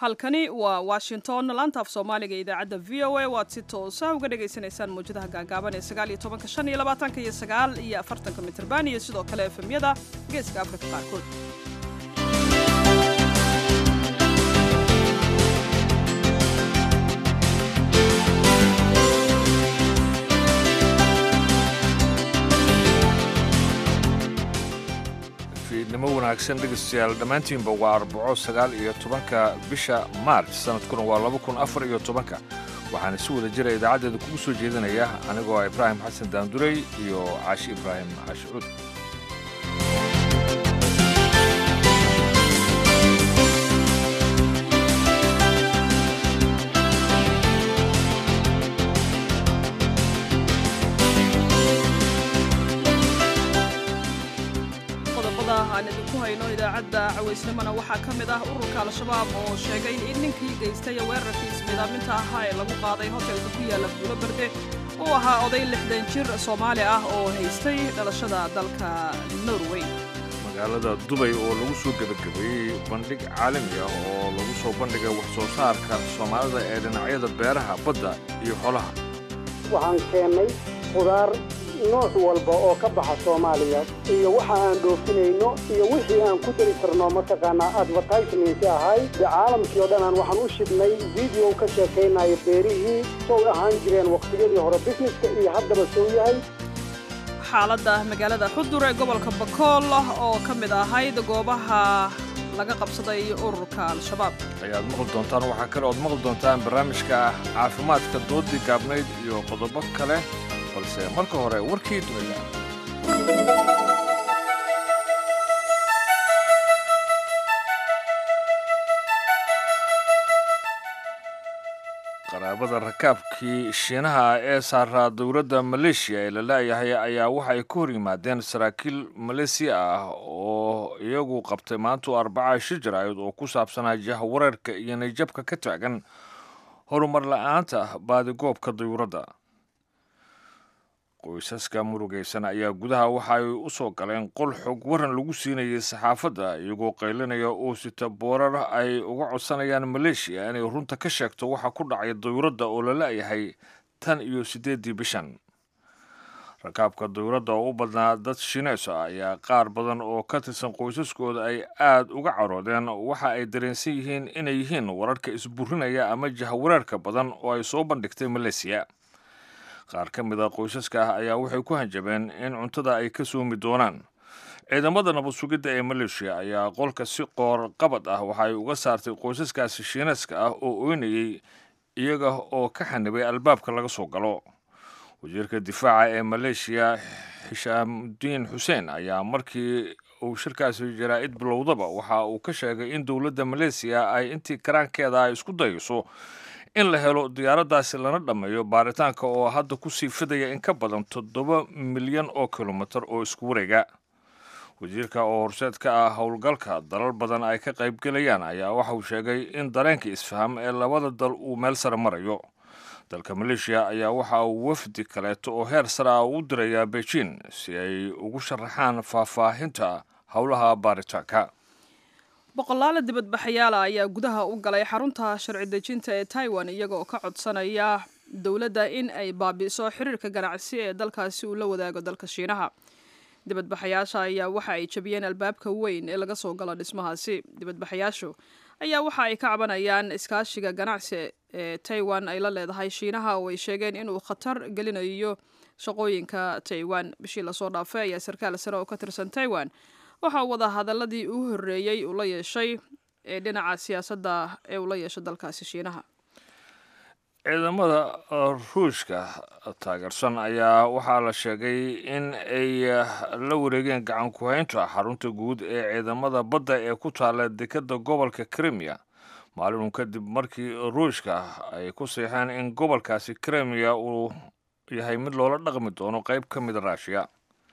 halkani waa washington laanta af soomaaliga idaacadda v o a waad si toosa uga dhagaysanaysaan mawjadaha gaagaaban ee sagaal iyo tobanka shan iyo labaatanka iyo sagaal iyo afartanka mitrban iyo sidoo kale efemyada geeska afrika qaarkood fiidnimo wanaagsan dhegaystayaal dhammaantiinba waa arbaco sagaal iyo tobanka bisha maarch sanadkuna waa laba kun afar iyo tobanka waxaana si wada jira idaacaddeeda kugu soo jeedinaya anigoo ah ibraahim xasan daandurey iyo caashi ibraahim caashicuud qodobada aan idinku hayno idaacadda cawaysnimona waxaa ka mid ah ururka al-shabaab oo sheegay in ninkii geystay weerarkii ismiidaaminta ahaa ee lagu qaaday hotelka ku yaalla buulo berde uu ahaa oday lixdan jir soomaali ah oo haystay dhalashada dalka norway magaalada dubay oo lagu soo gebagabeeyey bandhig caalami ah oo lagu soo bandhigay wax soo saarka soomaalida ee dhinacyada beeraha badda iyo xolaha waxaan keennay khudaar nooc walba oo ka baxa soomaaliya iyo waxa aan dhoofinayno iyo wixii aan ku dari karno mataqaanaa advertisementi ahay de caalamkii oo dhan aan waxaan u shidnay video ka sheekaynaya beerihii sow ahaan jireen waqtiyadii hore busineska iyo haddaba sow yahay xaaladda magaalada xudur ee gobolka bakool oo ka mid ahayd goobaha laga qabsaday ururka al-shabaab ayaad maqli doontaan waxaa kale ood maqli doontaan barnaamijka caafimaadka doodii gaabnayd iyo qodobo kale balse marka hore warkii dunida qaraabada rakaabkii shiinaha ee saaraa dowladda maleeshiya ee la laayahay ayaa waxa ay ka hor yimaadeen saraakiil maleesiya ah oo iyagu qabtay maantu arbaca shir jaraa'id oo ku saabsanaa jahwareerka iyo nayjabka ka taagan horumar la'aanta baadigoobka dayuuradda qoysaska murugaysan ayaa gudaha waxa ay u soo galeen qol xog waran lagu siinayay saxaafadda iyagoo qaylinaya oo sita boorar ay uga codsanayaan maleeshiya inay runta ka sheegto waxa ku dhacay dayuuradda oo la la'yahay tan iyo siddeeddii bishan rakaabka dayuuradda oo u badnaa dad shineys ah ayaa qaar badan oo ka tirsan qoysaskooda ay aad uga caroodeen waxa ay dareensan yihiin inay yihiin wararka isburinaya ama jahwareerka badan oo ay soo bandhigtay maleesiya qaar ka mid a qoysaska ah ayaa waxay ku hanjabeen in cuntada ay ka soomi doonaan ciidamada nabad sugidda ee maleeshiya ayaa qolka si qoor qabad ah waxa ay uga saartay qoysaskaasi shiineeska ah oo oynayay iyaga oo ka xanibay albaabka laga soo galo wasiirka difaaca ee maleeshiya xishaamudiin xuseen ayaa markii uu shirkaasi jaraa'id bilowdaba waxa uu ka sheegay in dowladda maleesiya ay intii karaankeeda ay isku dayayso in la helo diyaaraddaasi lana dhammeeyo baaritaanka oo hadda ku sii fidaya in ka badan toddoba milyan oo kilomitir oo isku wareega wasiirka oo horseed ka ah howlgalka dalal badan ay ka qaybgelayaan ayaa waxa uu sheegay in dareenka isfaham ee labada dal uu meel sare marayo dalka maleeshiya ayaa waxa uu wafdi kaleeto oo heer sare ah u dirayaa beijing si ay ugu sharaxaan faahfaahinta howlaha baaritaanka boqolaala dibadbaxayaala ayaa gudaha u galay xarunta sharci dejinta ee taiwan iyagoo ka codsanaya dowladda in ay baabi'iso xiriirka ganacsi ee dalkaasi uu la wadaago dalka shiinaha dibadbaxayaasha ayaa waxa ay jabiyeen albaabka weyn ee laga soo galo dhismahaasi dibadbaxayaashu ayaa waxa ay ka cabanayaan iskaashiga ganacsi ee taiwan ay la leedahay shiinaha oo ay sheegeen inuu khatar gelinayo shaqooyinka taiwan bishii lasoo dhaafay ayaa sarkaal sare oo ka tirsan taiwan waxaa wada hadaladii uu horreeyey uu la yeeshay ee dhinaca siyaasadda ee uu la yeeshay dalkaasi shiinaha ciidamada ruushka taageersan ayaa waxaa la sheegay in ay la wareegeen gacan ku-haynta xarunta guud ee ciidamada badda ee ku taala dekadda gobolka krimiya maalin kadib markii ruushka ay ku seexeen in gobolkaasi krimiya uu yahay mid loola dhaqmi doono qayb ka mida raashiya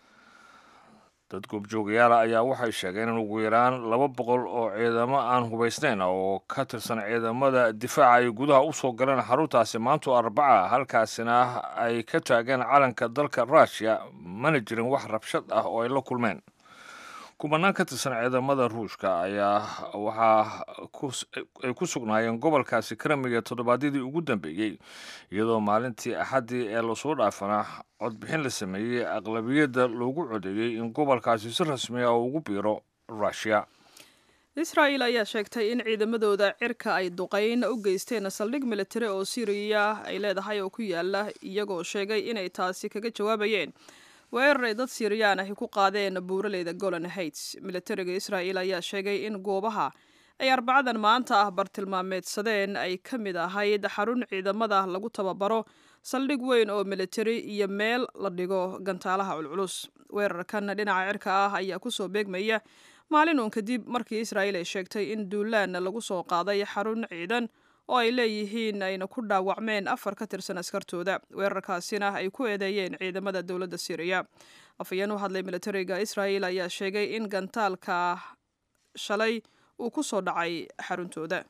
dad goobjoogayaala ayaa waxay sheegeen in ugu yaraan laba boqol oo ciidamo aan hubaysnayn oo ka tirsan ciidamada difaaca ay gudaha u soo galeen xaruntaasi maantu arbaca halkaasina ay ka taageen calanka dalka ruushiya mana jirin wax rabshad ah oo ay la kulmeen kubanaan ka tirsan ciidamada ruushka ayaa waxaa ay ku sugnaayeen gobolkaasi krimiga toddobaadyadii ugu dambeeyey iyadoo maalintii axaddii ee lasoo dhaafana codbixin la sameeyey aqlabiyadda loogu codeeyey in gobolkaasi si rasmi ah ugu biiro rushia israa'el ayaa sheegtay in ciidamadooda cirka ay duqayn u geysteen saldhig militari oo siriya ay leedahay oo ku yaala iyagoo sheegay inay taasi kaga jawaabayeen weerar ay dad siiriyaan ahi ku qaadeen buuraleyda golan heights militariga israa'el ayaa sheegay in goobaha ay arbacadan maanta ah bartilmaameedsadeen ay ka mid ahayd xarun ciidamada lagu tababaro saldhig weyn oo militari iyo meel la dhigo gantaalaha culculus weerarkan dhinaca cirka ah ayaa kusoo beegmaya maalin uun kadib markii israa'el ay sheegtay in duulaan lagu soo qaaday xarun ciidan oo ay leeyihiin ayna ku dhaawacmeen afar ka tirsan askartooda weerarkaasina ay ku eedeeyeen ciidamada dowladda syriya afhayeen u hadlay militariga israa'el ayaa sheegay in gantaalka shalay uu ku soo dhacay xaruntooda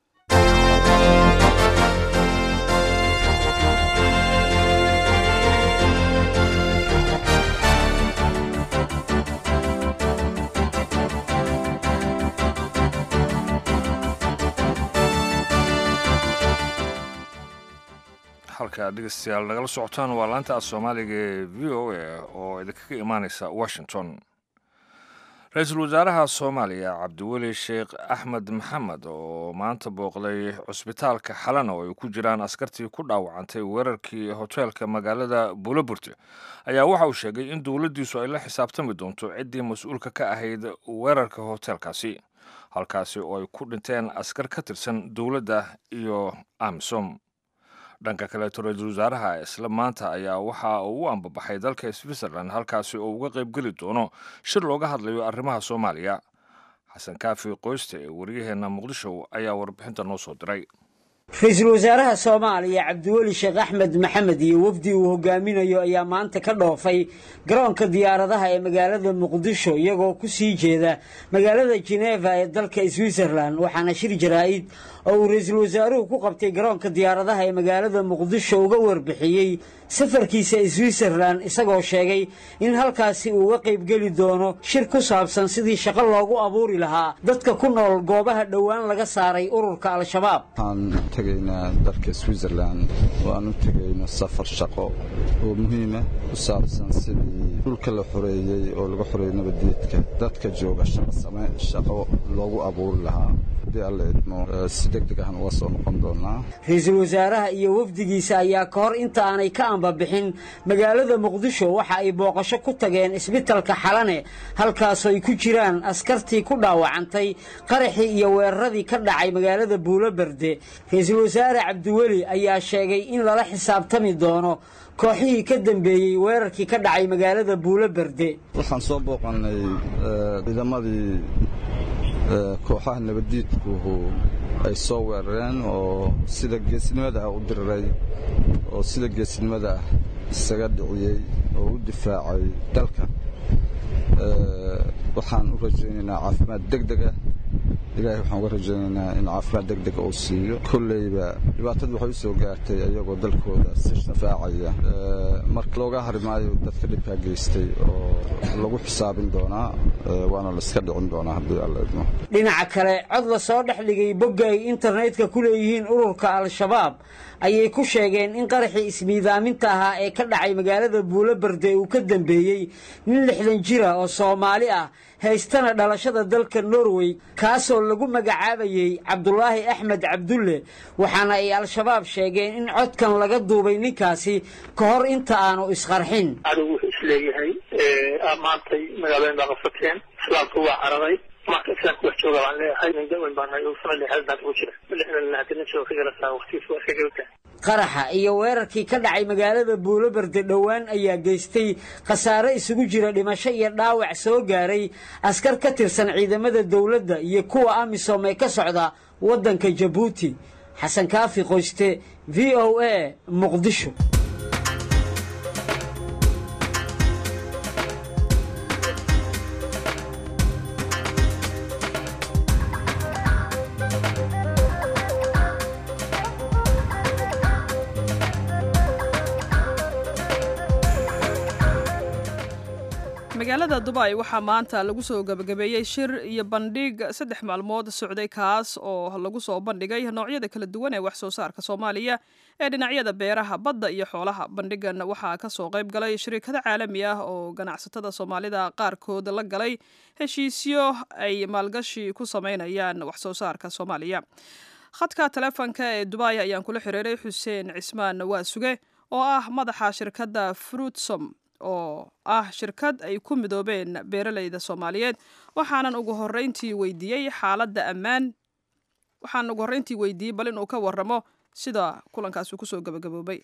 halka dhegeystayaal nagala socotaan waa laanta af soomaaliga ee v o a oo idinkaga imaaneysa washington ra-iisul wasaaraha soomaaliya cabdiweli sheekh axmed maxamed oo maanta booqday cusbitaalka xalana oo ay ku jiraan askartii ku dhaawacantay weerarkii hoteelka magaalada buulaburte ayaa waxa uu sheegay in dowladdiisu ay la xisaabtami doonto ciddii mas-uulka ka ahayd weerarka hoteelkaasi halkaasi oo ay ku dhinteen askar ka tirsan dowladda iyo amisom dhanka kaleeto ra-iisul wasaaraha isla maanta ayaa waxa uu u ambabaxay dalka switzerland halkaasi oo uga qaybgeli doono shir looga hadlayo arrimaha soomaaliya xasan kaafi qoyste ee waryaheena muqdisho ayaa warbixinta noo soo diray ra-iisul wasaaraha soomaaliya cabdiweli sheekh axmed maxamed iyo wafdi uu hogaaminayo ayaa maanta ka dhoofay garoonka diyaaradaha ee magaalada muqdisho iyagoo ku sii jeeda magaalada jeneva ee dalka switzerland waxaana shir jaraa'id oo uu ra-iisul wasaaruhu ku qabtay garoonka diyaaradaha ee magaalada muqdisho uga warbixiyey safarkiisa switzerland isagoo sheegay in halkaasi uu uga qaybgeli doono shir ku saabsan sidii shaqo loogu abuuri lahaa dadka ku nool goobaha dhowaan laga saaray ururka al-shabaab waxaan tegaynaa dalka switzerland waan u tegayno safar shaqo oo muhiima ku saabsan sidii dhulka la xoreeyey oo laga xoreeyey nabadeedka dadka jooga shaqo loogu abuuri lahaa haddii alla idmo si deg deg ahan uga soo noqon doonaa ra-iisul wasaaraha iyo wafdigiisa ayaa ka hor inta aanay ka ambabixin magaalada muqdisho waxa ay booqasho ku tageen isbitalka xalane halkaasoo ay ku jiraan askartii ku dhaawacantay qaraxii iyo weeraradii ka dhacay magaalada buulo berde ra-iisul wasaare cabdiweli ayaa sheegay in lala xisaabtami doono kooxihii ka dambeeyey weerarkii ka dhacay magaalada buulo berde waxaan soo booqannay ciidamadii kooxaha nabaddiidkuhu ay soo weerareen oo sida geesnimada ah u diriray oo sida geesnimada ah isaga dhiciyey oo u difaacay dalka waxaan u rajaynaynaa caafimaad deg dega ilaahay waxaan uga rajaynaynaa in caafimaad deg dega uu siiyo kolleyba dhibaatadu waxay u soo gaartay ayagoo dalkooda si difaacaya marka looga hari maayo dadka dhibkaa geystay oo lagu xisaabin doonaa waana layska dhicin doonaa haddii alla idmo dhinaca kale cod la soo dhex dhigay bogga ay internetka ku leeyihiin ururka al-shabaab ayay ku sheegeen in qaraxii ismiidaaminta ahaa ee ka dhacay magaalada buulo berde uu ka dambeeyey nin lixdan jira oo soomaali ah haystana dhalashada dalka norway kaasoo lagu magacaabayey cabdulaahi axmed cabdulle waxaana ay al-shabaab sheegeen in codkan laga duubay ninkaasi ka hor inta aanu isqarxin adigu wuxuu isleeyahay maantay magaalooyin baa qabsateen islaamku waa cararay marka islaamku wax jooga baan leeyahay nin daweyn baan nahay oo sanad lixaad baan ugu jira lixdan hadii nin jooga ka galasaa waqtigiisa waa iska geltaa qaraxa iyo weerarkii ka dhacay magaalada buulo berde dhowaan ayaa geystay khasaare isugu jira dhimasho iyo dhaawac soo gaaray askar ka tirsan ciidamada dowladda iyo kuwa amisom ee ka socda waddanka jabuuti xasan kaafi qoyste v o a muqdisho magaalada dubay waxaa maanta lagu soo gebagabeeyey shir iyo bandhig saddex maalmood socday kaas oo lagu soo bandhigay noocyada kala duwan ee wax soo saarka soomaaliya ee dhinacyada beeraha badda iyo xoolaha bandhigan waxaa kasoo qayb galay shirikado caalami ah oo ganacsatada soomaalida qaarkood la galay heshiisyo ay maalgashi ku sameynayaan wax soo saarka soomaaliya khadka taleefonka ee dubay ayaan kula xiriiray xuseen cismaan waasuge oo ah madaxa shirkadda fruitsom oo ah shirkad ay ku midoobeen beeralayda soomaaliyeed waxaanan ugu horreyntii weydiiyey xaaladda ammaan waxaan ugu horreyntii weydiiyey bal inuu ka warramo sida kulankaasi kusoo gabagaboobay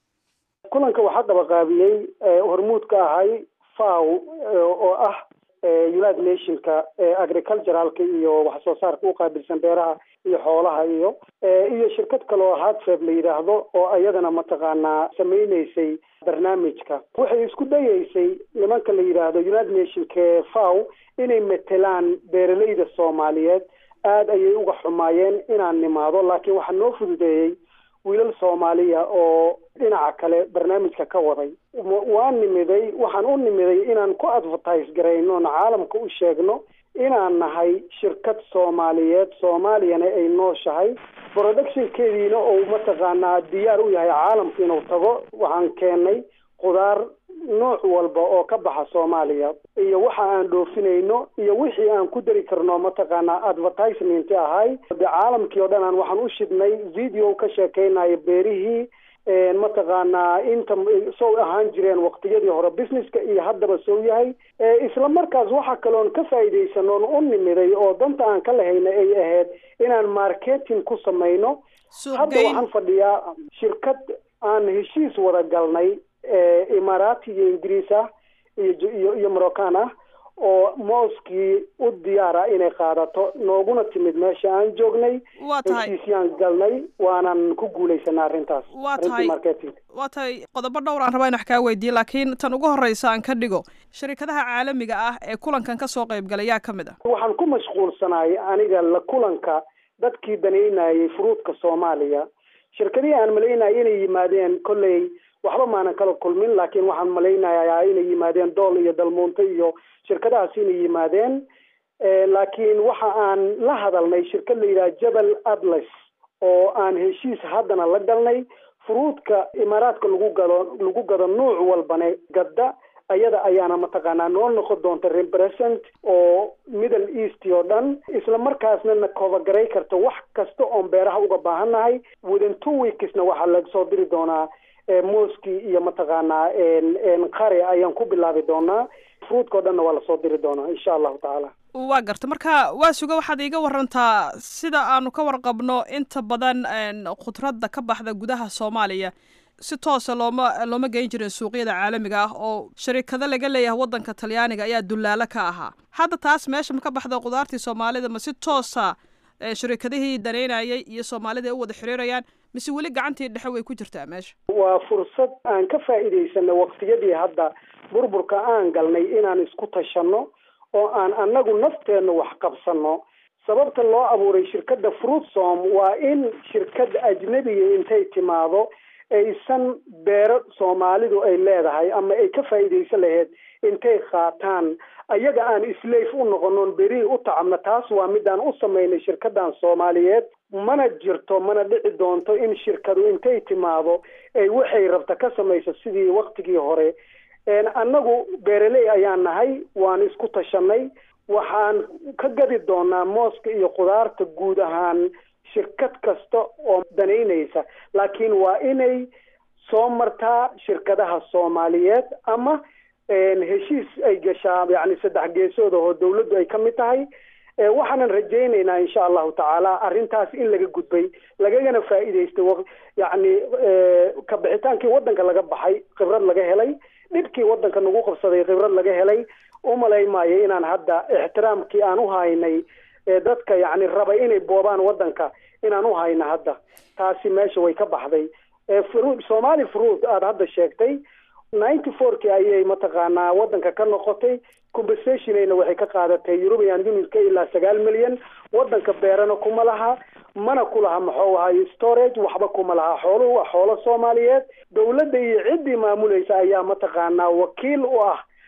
kulanka waxaa dabaqaabiyey hormuud ka ahay faw oo ah united nationka agriculturalka iyo wax soo saarka u qaabilsan beeraha iyo xoolaha iyo iyo shirkad kale oo hartfeb la yidhaahdo oo iyadana mataqaanaa sameyneysay barnaamijka waxay isku dayeysay nimanka la yidhaahdo united nationka faw inay matelaan beeralayda soomaaliyeed aada ayay uga xumaayeen inaan nimaado laakiin waxaa noo fududeeyey wiilal soomaaliya oo dhinaca kale barnaamijka ka waday waa nimiday waxaan u nimiday inaan ku advertise garayno na caalamka u sheegno inaan nahay shirkad soomaaliyeed soomaaliyana ay nooshahay productionkeediina ou mataqaanaa diyaar u yahay caalamka inuu tago waxaan keenay khudaar nooc walba oo ka baxa soomaaliya iyo waxa aan dhoofinayno iyo wixii aan ku dari karno mataqaanaa advertisement ahay de caalamkii oo dhan aan waxaan u shidnay video ka sheekeynayo beerihii mataqaanaa inta sow ahaan jireen waqtiyadii hore businesska iyo haddaba sow yahay isla markaas waxa kaloon ka faa'iidaysanoon u nimiday oo danta aan ka lahayna ay ahayd inaan marketing ku samayno hadda waxaan fadhiyaa shirkad aan heshiis wada galnay imaaraati iyo ingiriis ah iyo iyo moroccan ah oo mooskii u diyaara inay qaadato nooguna timid meesha aan joognay waa tahay heshiisyaan galnay waanan ku guulaysanaa arrintaas waa tahay arrintii marketing waa tahay qodobo dhowr aan rabaa in wax kaa weydiiye laakiin tan ugu horreysa aan ka dhigo sharikadaha caalamiga ah ee kulankan ka soo qayb galay yaa ka mid ah waxaan ku mashquulsanaay aniga la kulanka dadkii danaynayay furuudka soomaaliya shirkadihii aan malaynaya inay yimaadeen kolley waxba maanan kala kulmin laakiin waxaan malaynayaa inay yimaadeen dool iyo dalmuunto iyo shirkadahaas inay yimaadeen laakiin waxa aan la hadalnay shirkad la yidhaha jabal atlas oo aan heshiis haddana la galnay furuudka imaaraadka lagu gado lagu gado nuuc walbane gadda ayada ayaana mataqaanaa noo noqon doonta represent oo middle east oo dhan isla markaasna na kobagaray karta wax kasta oon beeraha uga baahannahay within two weeksna waxaa lagsoo diri doonaa mooskii iyo mataqaanaa qare ayaan ku bilaabi doonaa fruudka o dhanna waa lasoo diri doonaa insha allahu tacaala waa garta marka waa suga waxaad iiga warantaa sida aanu ka warqabno inta badan khudradda ka baxda gudaha soomaaliya si toosa looma looma geyn jirin suuqyada caalamiga ah oo sharikado laga leeyahay waddanka talyaaniga ayaa dullaalo ka ahaa hadda taas meesha ma ka baxda khudaartii soomaalida ma si toosa sharikadihii danaynayay iyo soomaalida ay u wada xiriirayaan mise weli gacantii dhexe way ku jirtaa meesha waa fursad aan ka faa'iidaysanay waqtiyadii hadda burburka aan galnay inaan isku tashanno oo aan annagu nafteenna wax qabsanno sababta loo abuuray shirkadda fruitsom waa in shirkad ajnebiga intay timaado aysan beero soomaalidu ay leedahay ama ay ka faa'iidaysan lahayd intay qaataan ayaga aan islayf u noqonoon berihii u tacabna taas waa midaan u samaynay shirkadan soomaaliyeed mana jirto mana dhici doonto in shirkadu intay timaado ay waxay rabta ka samayso sidii waktigii hore annagu beeraley ayaan nahay waan isku tashanay waxaan ka gadi doonaa mooska iyo khudaarta guud ahaan shirkad kasta oo danaynaysa laakiin waa inay soo martaa shirkadaha soomaaliyeed ama heshiis ay gashaa yani saddex geesood oo dawladdu ay ka mid tahay waxaanan rajaynaynaa insha allahu tacaala arrintaas in laga gudbay lagagana faa'iidaystay yacni kabixitaankii waddanka laga baxay khibrad laga helay dhibkii waddanka nagu qabsaday khibrad laga helay umalay maayo inaan hadda ixtiraamkii aan u haynay dadka yacni raba inay boobaan waddanka inaan u hayno hadda taasi meesha way ka baxday fruit somali fruit aada hadda sheegtay ninety fourkii ayay mataqaanaa waddanka ka noqotay compensationayna waxay ka qaadatay european unionka ilaa sagaal milyan waddanka beerana kuma laha mana ku laha maxuu ahayo storage waxba kuma laha xooluhu waa xoolo soomaaliyeed dawladda iyo ciddii maamulaysa ayaa mataqaanaa wakiil u ah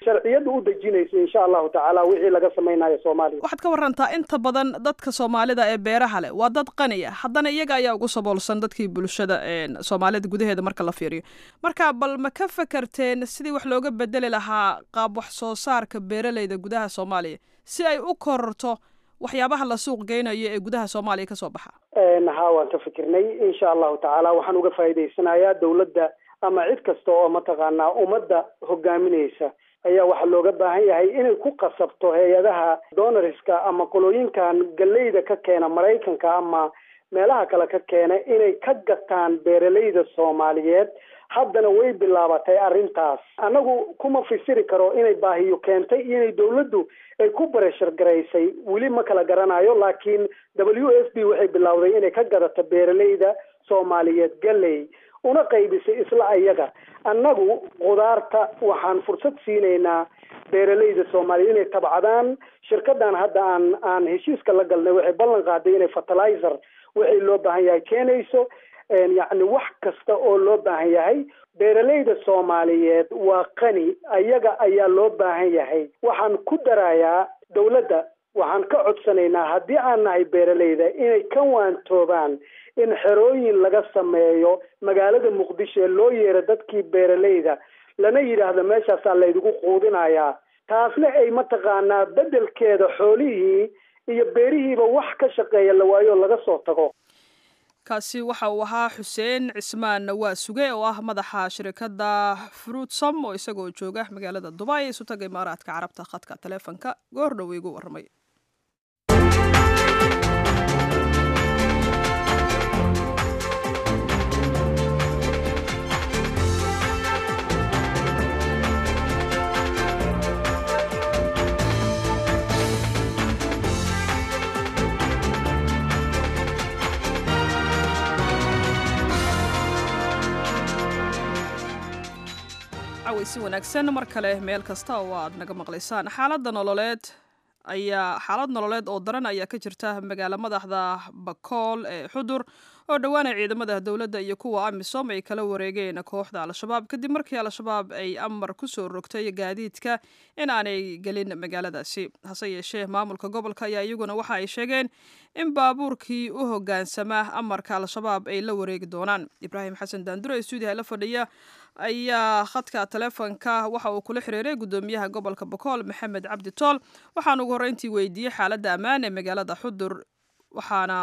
sharciyadda u dejinayso insha allahu tacaala wixii laga samaynayo soomaaliya waxaad ka warantaa inta badan dadka soomaalida ee beeraha leh waa dad qaniya haddana iyaga ayaa ugu saboolsan dadkii bulshada soomaalida gudaheeda marka la fiiriyo marka bal ma ka fakarteen sidii wax looga bedeli lahaa qaab wax soo saarka beeraleyda gudaha soomaaliya si ay u kororto waxyaabaha la suuq geynayo ee gudaha soomaaliya kasoo baxa ha waan ka fikirnay insha allahu tacaala waxaan uga faa'iidaysanayaa dawladda ama cid kasta oo mataqaanaa ummadda hogaaminaysa ayaa waxaa looga baahan yahay inay ku qasabto hay-adaha donoriska ama qolooyinkan galeyda ka keena maraykanka ama meelaha kale ka keena inay ka gataan beeraleyda soomaaliyeed haddana way bilaabatay arrintaas annagu kuma fasiri karo inay baahiyo keentay iyo inay dawladdu ay ku bareshar garaysay weli ma kala garanayo laakiin w f b waxay bilowday inay ka gadato beeraleyda soomaaliyeed galey una qaybisay isla ayaga annagu khudaarta waxaan fursad siinaynaa beeraleyda soomaaliya inay tabcadaan shirkadan hadda aan aan heshiiska la galnay waxay ballan qaaday inay fertilizer waxay loo baahan yahay keenayso yacni wax kasta oo loo baahan yahay beeraleyda soomaaliyeed waa qani ayaga ayaa loo baahan yahay waxaan ku darayaa dawladda waxaan ka codsanaynaa haddii aan nahay beeraleyda inay ka waantoobaan in xerooyin laga sameeyo magaalada muqdisho ee loo yeero dadkii beeraleyda lana yidhaahdo meeshaasaa laydigu quudinayaa taasna ay mataqaanaa beddelkeeda xoolihii iyo beerihiiba wax ka shaqeeya la waayo laga soo tago kaasi waxa uu ahaa xuseen cismaan waa suge oo ah madaxa shirikadda fruitsom oo isagoo jooga magaalada dubai isu taga imaaraadka carabta khadka taleefonka goor dhow igu warramay si wanaagsan mar kale meel kasta oo aad naga maqlaysaan xaaladda nololeed ayaa xaalad nololeed oo daran ayaa ka jirta magaalo madaxda bakool ee xudur oo dhowaanay ciidamada dowladda iyo kuwa amisom ay kala wareegeen kooxda al-shabaab kadib markii al-shabaab ay amar kusoo rogtay gaadiidka in aanay gelin magaaladaasi hase yeeshee maamulka gobolka ayaa iyaguna waxa ay sheegeen in baabuurkii u hogaansama amarka al-shabaab ay la wareegi doonaan ibraahim xasan daandure ee stuudiyaha la fadhiya ayaa khadka taleefonka waxa uu kula xiriiray guddoomiyaha gobolka bakool maxamed cabdi tool waxaan ugu horreyntii weydiiyey xaaladda ammaan ee magaalada xudur waxaana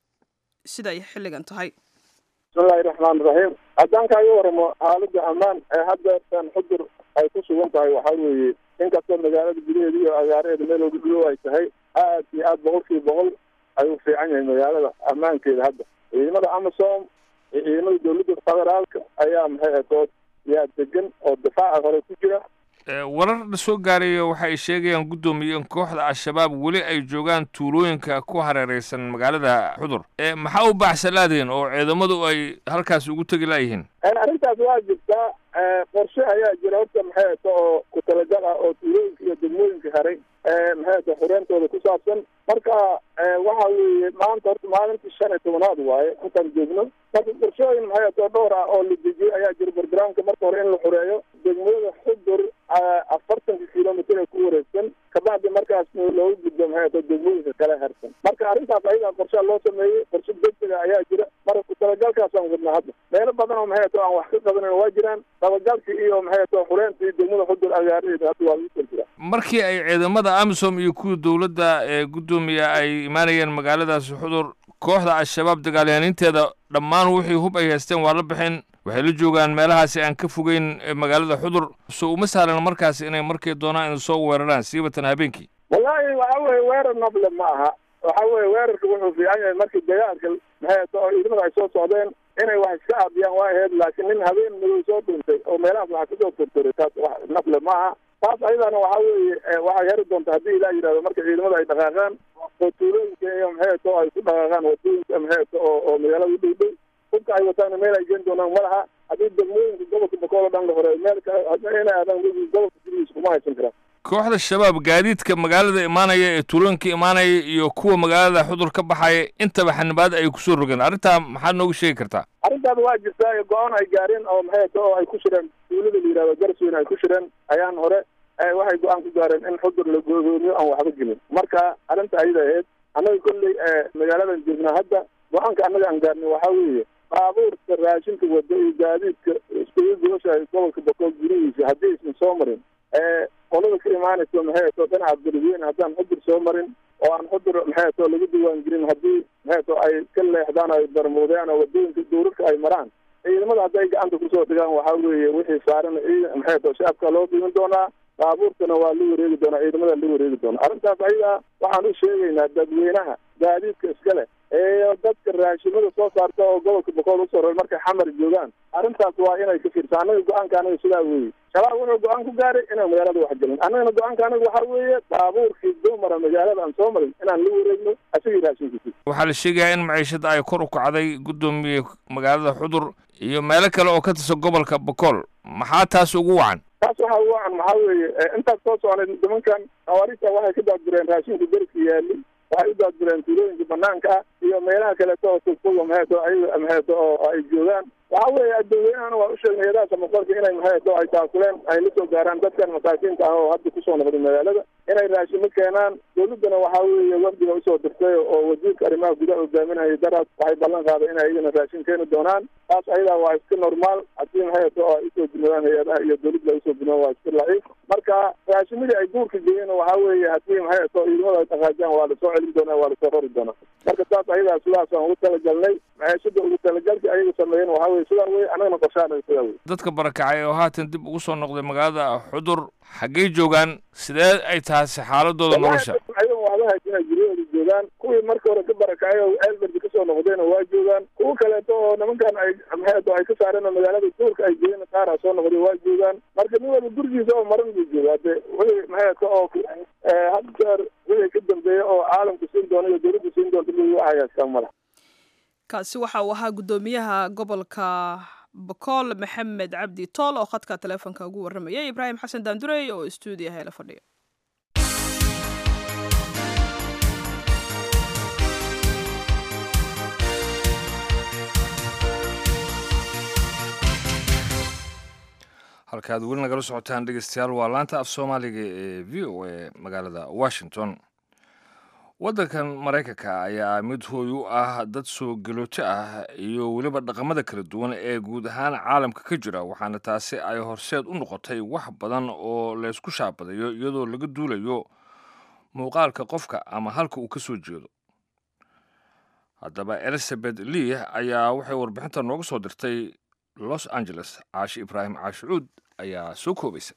siday xilligan tahay bismillahi raxmaan raxiim haddaan kaaga waramo xaaladda ammaan ee haddeertan xudur ay ku sugan tahay waxaa weeye inkastoo magaalada gudaheeda iyo agaaraheeda meel oga dhow ay tahay aad iyo aad boqolkiiba boqol ayuu fiican yahay magaalada ammaankeeda hadda ciidamada amasom iyo ciidamada dowladda federaalka ayaa maxay adood yaa degan oo difaaca hore ku jira warar la soo gaarayo waxa ay sheegayaan guddoomiye in kooxda al-shabaab weli ay joogaan tuulooyinka ku hareereysan magaalada xudur maxaa u baaxsalaadeen oo ciidamadu ay halkaas ugu tegi laayihiin arrintaas waa jirtaa qorshe ayaa jira horta maxay ato oo ku talagal ah oo tuulooyinka iyo degmooyinka haray maxay ato xureentooda ku saabsan marka waxa weeye maanta horta maalintii shan iyo tobanaad waaye intaan joogno marka qorshooyin maxay ato dhowr ah oo la dejiyey ayaa jira bargaraamka marka hore in la xureeyo degmada xudur afartanka kilomitr ee ku wareegsan kabacdi markaas looga gudbo maxay ato degmooyinka kale harsan marka arrintaas ayagaa qorshaa loo sameeyey qorshe degdega ayaa jira marka ku talagalkaasaan wadnaa hadda meelo badan oo maxay ato aan wax ka qabanin waa jiraan dabagalka iyo maxay ato xureenta iyo degmada xudur agaaraheeda hadda waa lagu kala jiraa markii ay ciidamada amisom iyo kuwa dowladda ee guddoomiya ay imaanayeen magaaladaasi xudur kooxda al-shabaab dagaalyaaniinteeda dhammaan wixii hub ay haysteen waa la bixin waxay la joogaan meelahaasi aan ka fogeyn magaalada xudur so uma sahlan markaasi inay markay doonaan in soo weeraraan siibatan habeenkii wallahi waxa weye weerar nable ma aha waxa weye weerarka wuxuu fiican yahay markii dagaalka maxay ato oo ciidamada ay soo socdeen inay wax iska aadiyaan waa ahayd laakiin nin habeen madow soo dhuntay oo meelahaas waxaa kasoo tortoray taas wax nable ma aha taas ayadana waxa weeye waxay heri doonta haddii ilaa yidhahdo marka ciidamada ay dhaqaaqaan oo tuulooyinka iyo maxay ato ay ku dhaqaaqaan wadooyinka maxay ato oo oo magaalada u dhow dhow hubka ay wataana meel ay geen doonaan ma laha haddii degmooyinka gobolka bakool oo dhan la horeeyo meel kale inay aadaan gobolka gudihiisa kuma haysan karaan kooxda shabaab gaadiidka magaalada imaanaya ee tuulooyinka imaanaya iyo kuwa magaalada xudur ka baxaya intaba xanibaad ay kusoo rogeen arrintaa maxaad noogu sheegi kartaa arrintaas waa jirtaa go-aan ay gaareen oo maxay ato oo ay ku shireen tuulada la yihahdo garsweyn ay ku shireen ayaan hore waxay go-aan ku gaareen in xudur la goodoomiyo aan waxba gelin marka arrinta ayada ahayd annaga kolley magaaladan joognaa hadda go-aanka annaga aan gaarnay waxaa weeye baabuurka raashinka wada iyo gaadiidka iskugu gubasha gobolka bokool gurihiisa haddii aysan soo marin qolada ka imaanayso maxay to dhinaca beledweyne haddaan xudur soo marin oo aan xudur maxay to lagu diwaan gelin haddii maxay to ay ka leexdaan ay darmuudeen oo wadooyinka duurarka ay maraan ciidamada hadday gacanta kusoo dhigaan waxaa weeye wixii saaran maxay to shacabka loo dhimin doonaa baabuurkana waa la wareegi doonaa ciidamada la wareegi doonaa arrintaas ayadaa waxaan u sheegaynaa dadweynaha gaadiidka iskale ee dadka raashimada soo saarta oo gobolka bokool usoo rar markay xamar joogaan arrintaas waa inay ka fiirsa annaga go-aanka anaga sidaa weeye shabaab wuxuu go-aan ku gaaray inaan magaalada wax gelin annagana go-aanka anaga waxaa weeye baabuurkii dumara magaalada aan soo marin inaan la wareegno asagii raashinkiisi waxaa la sheegayaa in maciishada ay kor u kacday guddoomiye magaalada xudur iyo meelo kale oo ka tirsan gobolka bokool maxaa taas ugu wacan taas waxaa ugu wacan maxaa weeye intaas soo soconay nimankan hawaarista waxay ka daadgureen raashinka deriska yaali waxay u daadgureen tuulooyinka banaanka ah iyo meelaha kaleeto oo fogfoga maxayto ayaga maxayto oo ay joogaan waxa weeye dadweynahana waa u sheegnay hadaha samafalka inay maxayto ay taakuleen ay la soo gaaraan dadkan masaakiinta ah oo hadda kusoo noqday magaalada inay raashimo keenaan dawladdana waxaa weeye wafdiga usoo dirtay oo wasiirka arrimaha gudaha hogaaminayay daraas waxay ballan qaaday inay iyagana raashin keeni doonaan taas ayadaa waa iska normaal haddii maxayto oo ay usoo gudnoodaan hay-adaha iyo dawladda ay usoo gudnoodaan waa iska laciif marka raashimadii ay duurka geeyeen waxaa weeye haddii maxayto ciidamada ay dhaqaajaan waa lasoo celin doonaa waa lasoo rori doonaa marka taas ayadaa sidaas aan ugu talagalnay maciishada ugu talagalka ayaga sameeyeen waxaa weye sidaa weye annagana qorshaanaga sidaa weye dadka barakacay oo haatan dib ugu soo noqday magaalada xudur xaggey joogaan sidee ay taasi xaaladooda nolosha ayaga waxba haysina guryahooda joogaan kuwii marka hore ka barakacay oo eelberdi kasoo noqdayna waa joogaan kuwa kaleeto oo nimankan ay maxayto ay ka saareen oo magaalada duurka ay geeyeen qaara soo noqday waa joogaan marka nin walba gurigiisa oo maran buu joogaa de wixii maxayto oo had jeer wixii ka dambeeya oo caalamku siin doona iyo dawladda siin doonta mid waxayaaskaa mala kaasi waxa uu ahaa guddoomiyaha gobolka bokool maxamed cabdi tool oo khadka taleefonka ugu warramayay ibraahim xasan daandurey oo stuudiyaha eela fadhiya halkaad weli nagala socotaan dhegeystayaal waa laanta af soomaaliga ee v o a magaalada washington waddankan maraykanka ayaa mid hooy u ah dad soo galooto ah iyo weliba dhaqamada kala duwan ee guud ahaan caalamka ka jira waxaana taasi ay horseed u noqotay wax badan oo laysku shaabadayo iyadoo laga duulayo muuqaalka qofka ama halka uu ka soo jeedo haddaba elizabeth lee ayaa waxay warbixinta nooga soo dirtay los angeles caashi ibraahim caashicuud ayaa soo koobaysa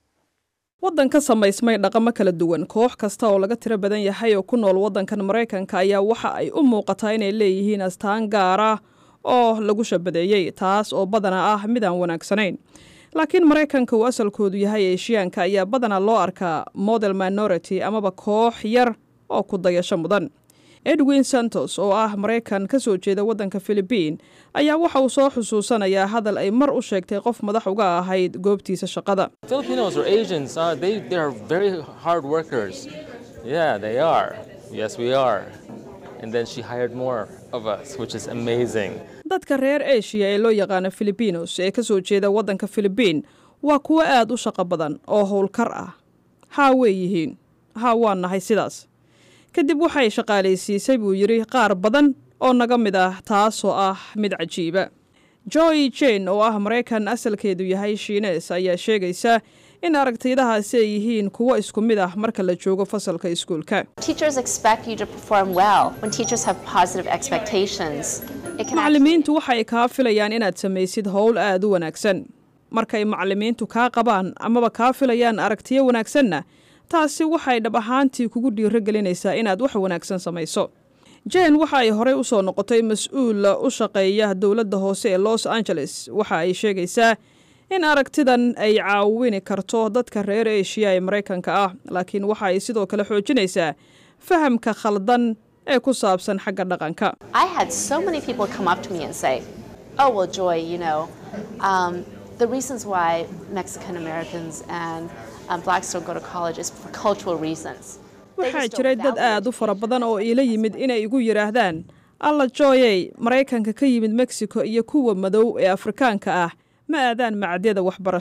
waddan ka samaysmay dhaqamo kala duwan koox kasta oo laga tiro badan yahay oo ku nool waddankan maraykanka ayaa waxa ay u muuqataa inay leeyihiin astaan gaar ah oo lagu shabadeeyey taas oo badanaa ah mid aan wanaagsanayn laakiin maraykanka uu asalkoodu yahay eeshiyaanka ayaa badanaa loo arkaa model minority amaba koox yar oo ku dayasho mudan edwin santos oo ah maraykan ka soo jeeda waddanka filibiin ayaa waxa uu soo xusuusanayaa hadal ay mar u sheegtay qof madax uga ahayd goobtiisa shaqada Filipinos or Asians, uh, they they're very hard workers. Yeah, they are. Yes, we are. And then she hired more of us, which is amazing. dadka reer eshiya ee loo yaqaano filibinos ee ka soo jeeda waddanka filibiin waa kuwo aad u shaqo badan oo howlkar ah haa wey yihiin haa waa nahay sidaas kadib waxay shaqaalaysiisay buu yidhi qaar badan oo naga mid ah taasoo ah mid cajiiba joy jane oo ah maraykan asalkeedu yahay shiines ayaa sheegaysa in aragtiyadahaasi ay yihiin kuwo isku mid ah marka la joogo fasalka iskuulka Teachers expect you to perform well. When teachers have positive expectations, it can actually macallimiintu waxay kaa filayaan inaad samaysid howl aad u wanaagsan markay macallimiintu kaa qabaan amaba kaa filayaan aragtiyo wanaagsanna taasi waxay dhab ahaantii kugu dhiiro gelinaysaa inaad wax wanaagsan samayso jane waxa ay horey u soo noqotay mas-uul u shaqeeya dowladda hoose ee los angeles waxa ay sheegaysaa in aragtidan ay caawini karto dadka reer eshiya ee maraykanka ah laakiin waxa ay sidoo kale xoojinaysaa fahamka khaldan ee ku saabsan xagga dhaqanka I had so many people come up to me and say, "Oh, well, Joy, you know, um, the reasons why Mexican Americans and um, blacks don't go to college is for cultural reasons." They waxaa just don't jiray dad value aad u fara badan oo iila yimid inay igu yidhaahdaan alla jooyey maraykanka ka yimid mexico iyo kuwa madow ee afrikaanka ah ma aadaan macadyada waxbarashada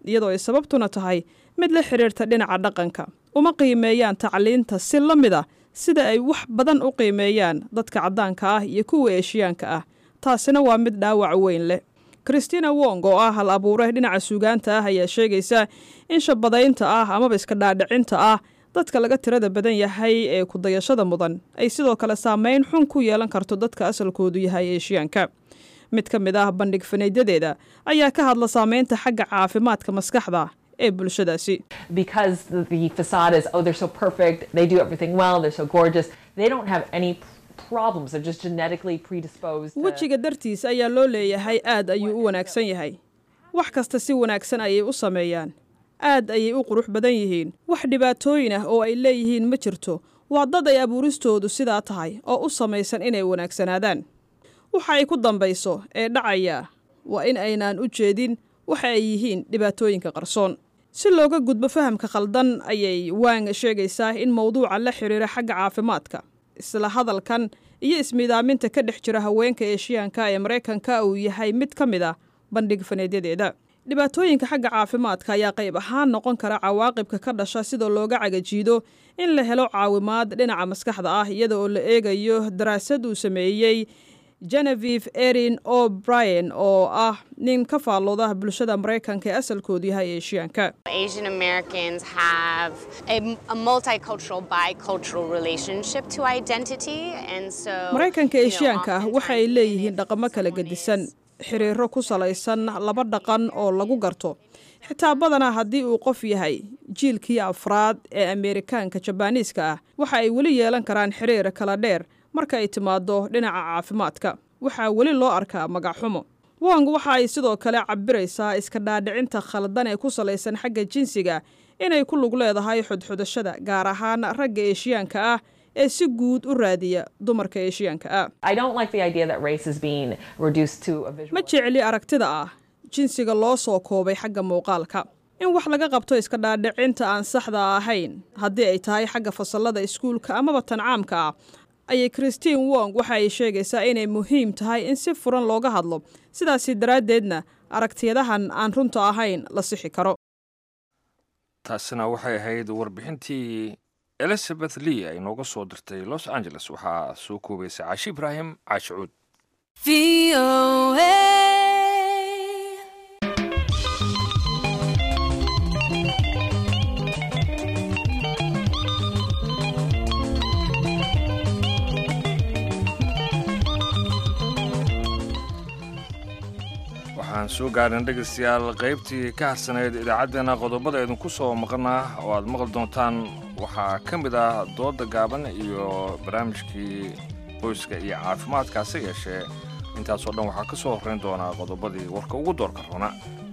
iyadoo ay sababtuna tahay mid la xidhiirta dhinaca dhaqanka uma qiimeeyaan tacliinta si la mid a sida ay wax badan u qiimeeyaan dadka caddaanka ah iyo kuwa eeshiyaanka ah taasina waa mid dhaawac weyn leh christina wong oo ah hal abuure dhinaca suugaanta ah ayaa sheegaysa in shabadaynta ah amaba iska dhaadhicinta ah dadka laga tirada badan yahay ee kudayashada mudan ay sidoo kale saameyn xun ku yeelan karto dadka asalkoodu yahay eeshiyaanka mid ka mid ah bandhig fanaydadeeda ayaa ka hadla saameynta xagga caafimaadka maskaxda ee bulshadaasi because the, the facade is oh they're so perfect they do everything well they're so gorgeous they don't have any problems they're just genetically predisposed to... wejiga dartiis ayaa loo leeyahay aad ayuu u wanaagsan yahay wax kasta si wanaagsan ayay u sameeyaan aad ayay u qurux badan yihiin wax dhibaatooyin ah oo ay leeyihiin ma jirto waa dad ay abuuristoodu sidaa tahay oo u samaysan inay wanaagsanaadaan waxa ay ku dambayso ee dhacaya waa in aynaan u jeedin waxa ay yihiin dhibaatooyinka qarsoon si looga gudbo fahamka khaldan ayay waang sheegaysaa in mowduuca la xidhiira xagga caafimaadka isla hadalkan iyo ismiidaaminta ka dhex jira haweenka eeshiyaanka ee maraykanka uu yahay mid ka mid ah bandhig faneedyadeeda dhibaatooyinka xagga caafimaadka ayaa qayb ahaan noqon kara cawaaqibka ka dhasha sidoo looga cagajiido in la helo caawimaad dhinaca maskaxda ah iyada oo la eegayo daraasad uu sameeyey genevieve erin o'brien oo ah nin ka faallooda bulshada maraykanka ee asalkoodu yahay eeshiyaanka Asian Americans have a, a multicultural, bicultural relationship to identity, and so maraykanka you know, eeshiyaanka ah waxa ay leeyihiin dhaqamo kala gedisan xiriiro ku salaysan laba dhaqan oo lagu garto xitaa badanaa haddii uu qof yahay jiilkii afraad ee ameerikaanka jabaaniiska ah waxa ay weli yeelan karaan xiriir kala dheer marka ay timaado dhinaca caafimaadka waxaa weli loo arkaa magacxumo wong waxa ay sidoo kale cabiraysaa iska dhaadhicinta khaldan ee ku salaysan xagga jinsiga inay ku lug leedahay xudxudashada gaar ahaan ragga eeshiyaanka ah ee si guud u raadiya dumarka eeshiyaanka ah I don't like the idea that race is being reduced to a visual. ma jecli aragtida ah jinsiga loo soo koobay xagga muuqaalka in wax laga qabto iska dhaadhicinta aan saxda ahayn haddii ay tahay xagga fasallada iskuulka amaba tan caamka ah ayay christine wong waxa ay sheegaysaa inay muhiim tahay in si furan looga hadlo sidaasi daraaddeedna aragtiyadahan aan runta ahayn la sixi karo taasina waxay ahayd warbixintii elizabeth lee ay nooga soo dirtay los angeles waxaa soo koobaysa caashi ibraahim caashi cuud waxaan soo gaarnay dhegaystayaal qaybtii ka harsanayd idaacaddeenna qodobada idinku soo maqanaa oo aad maqli doontaan waxaa ka mid ah dooda gaaban iyo barnaamijkii qoyska iyo caafimaadkaase yeeshee intaasoo dhan waxaa ka soo horrayn doonaa qodobadii warka ugu doorka roona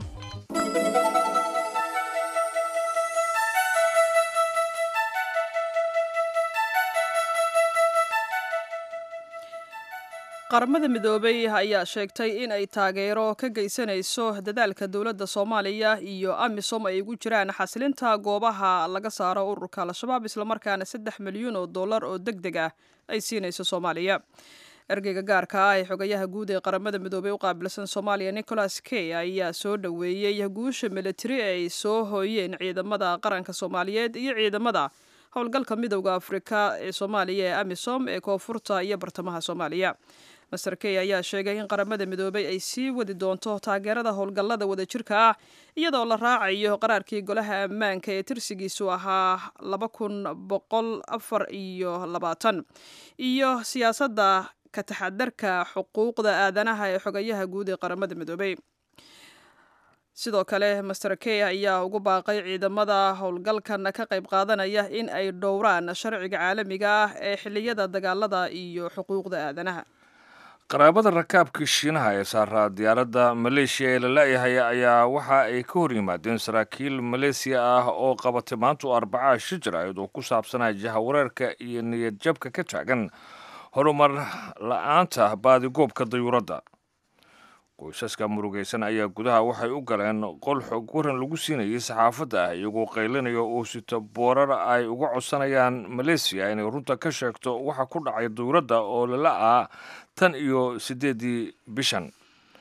qaramada midoobay ayaa sheegtay in ay taageero ka geysanayso dadaalka dowladda soomaaliya iyo amisom ay ugu jiraan xasilinta goobaha laga saaro ururka al-shabaab islamarkaana saddex milyuun oo dollar oo deg deg ah ay siinayso soomaaliya ergeyga gaarka ah ee xogayaha guud ee qaramada midoobey u qaabilsan soomaaliya nicholas key ayaa soo dhoweeyey guusha militari ay soo hooyeen ciidamada qaranka soomaaliyeed iyo ciidamada howlgalka midowda afrika ee soomaaliya ee amisom ee koonfurta iyo bartamaha soomaaliya master key ayaa sheegay in qaramada midoobay ay sii wadi doonto taageerada howlgallada wadajirka ah iyadoo la raacayo qaraarkii golaha ammaanka ee tirsigiisu ahaa laba kun boqol afar iyo labaatan iyo siyaasadda ka taxadarka xuquuqda aadanaha ee xogayaha guud ee qaramada midoobey sidoo kale master key ayaa ugu baaqay ciidamada howlgalkan ka qayb qaadanaya in ay dhowraan sharciga caalamiga ah ee xiliyada dagaalada iyo xuquuqda aadanaha qaraabada rakaabkii shiinaha ee saaraa diyaaradda maleeshiya ee la la-yahay ayaa waxa ay ka hor yimaadeen saraakiil maleesiya ah oo qabatay maantu arbacaa shijraid oo ku saabsanaa jahawareerka iyo niyad jabka ka taagan horumar la-aanta baadigoobka dayuuradda qoysaska murugaysan ayaa gudaha waxay u galeen qol xog waran lagu siinayay saxaafadda ah iyagoo qaylinaya oo sito boorar ay uga codsanayaan maleesiya inay runta ka sheegto waxa ku dhacay dayuuradda oo lala ah tan iyo siddeeddii bishan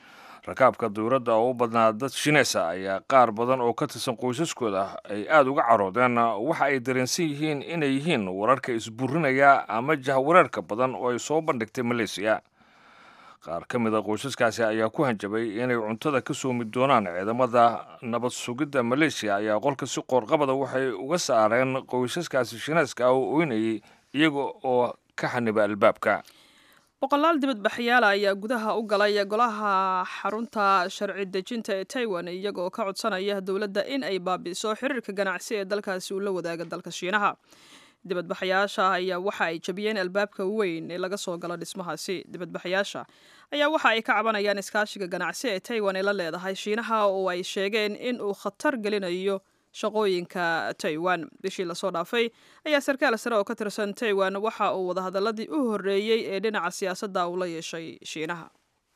rakaabka dowladda oo u badnaa dad shineesa ayaa qaar badan oo ka tirsan qoysaskooda ay aada uga caroodeen waxa ay dareensan yihiin inay yihiin wararka isburinaya ama jahwareerka badan oo ay soo bandhigtay maleesiya qaar ka mid a qoysaskaasi ayaa ku hanjabay inay cuntada ka soomi doonaan ciidamada nabad sugidda maleeshiya ayaa qolka si qoorqabada waxay uga saareen qoysaskaasi shineeska ah oo oynayay iyaga oo ka xaniba albaabka boqolaal dibadbaxyaala ayaa gudaha u galay golaha xarunta sharci dejinta ee taiwan iyaga oo ka codsanaya dowladda in ay baabi'iso xiriirka ganacsi ee dalkaasi uu la wadaaga dalka shiinaha dibadbaxayaasha ayaa waxa ay jabiyeen albaabka weyn ee laga soo galo dhismahaasi dibadbaxayaasha ayaa waxa ay ka cabanayaan iskaashiga ganacsi ee taiwan ee la leedahay shiinaha oo ay sheegeen in uu khatar gelinayo shaqooyinka taiwan bishii lasoo dhaafay ayaa sarkaal sare oo ka tirsan taiwan waxa uu wadahadaladii u horreeyey ee dhinaca siyaasadda uu la yeeshay shiinaha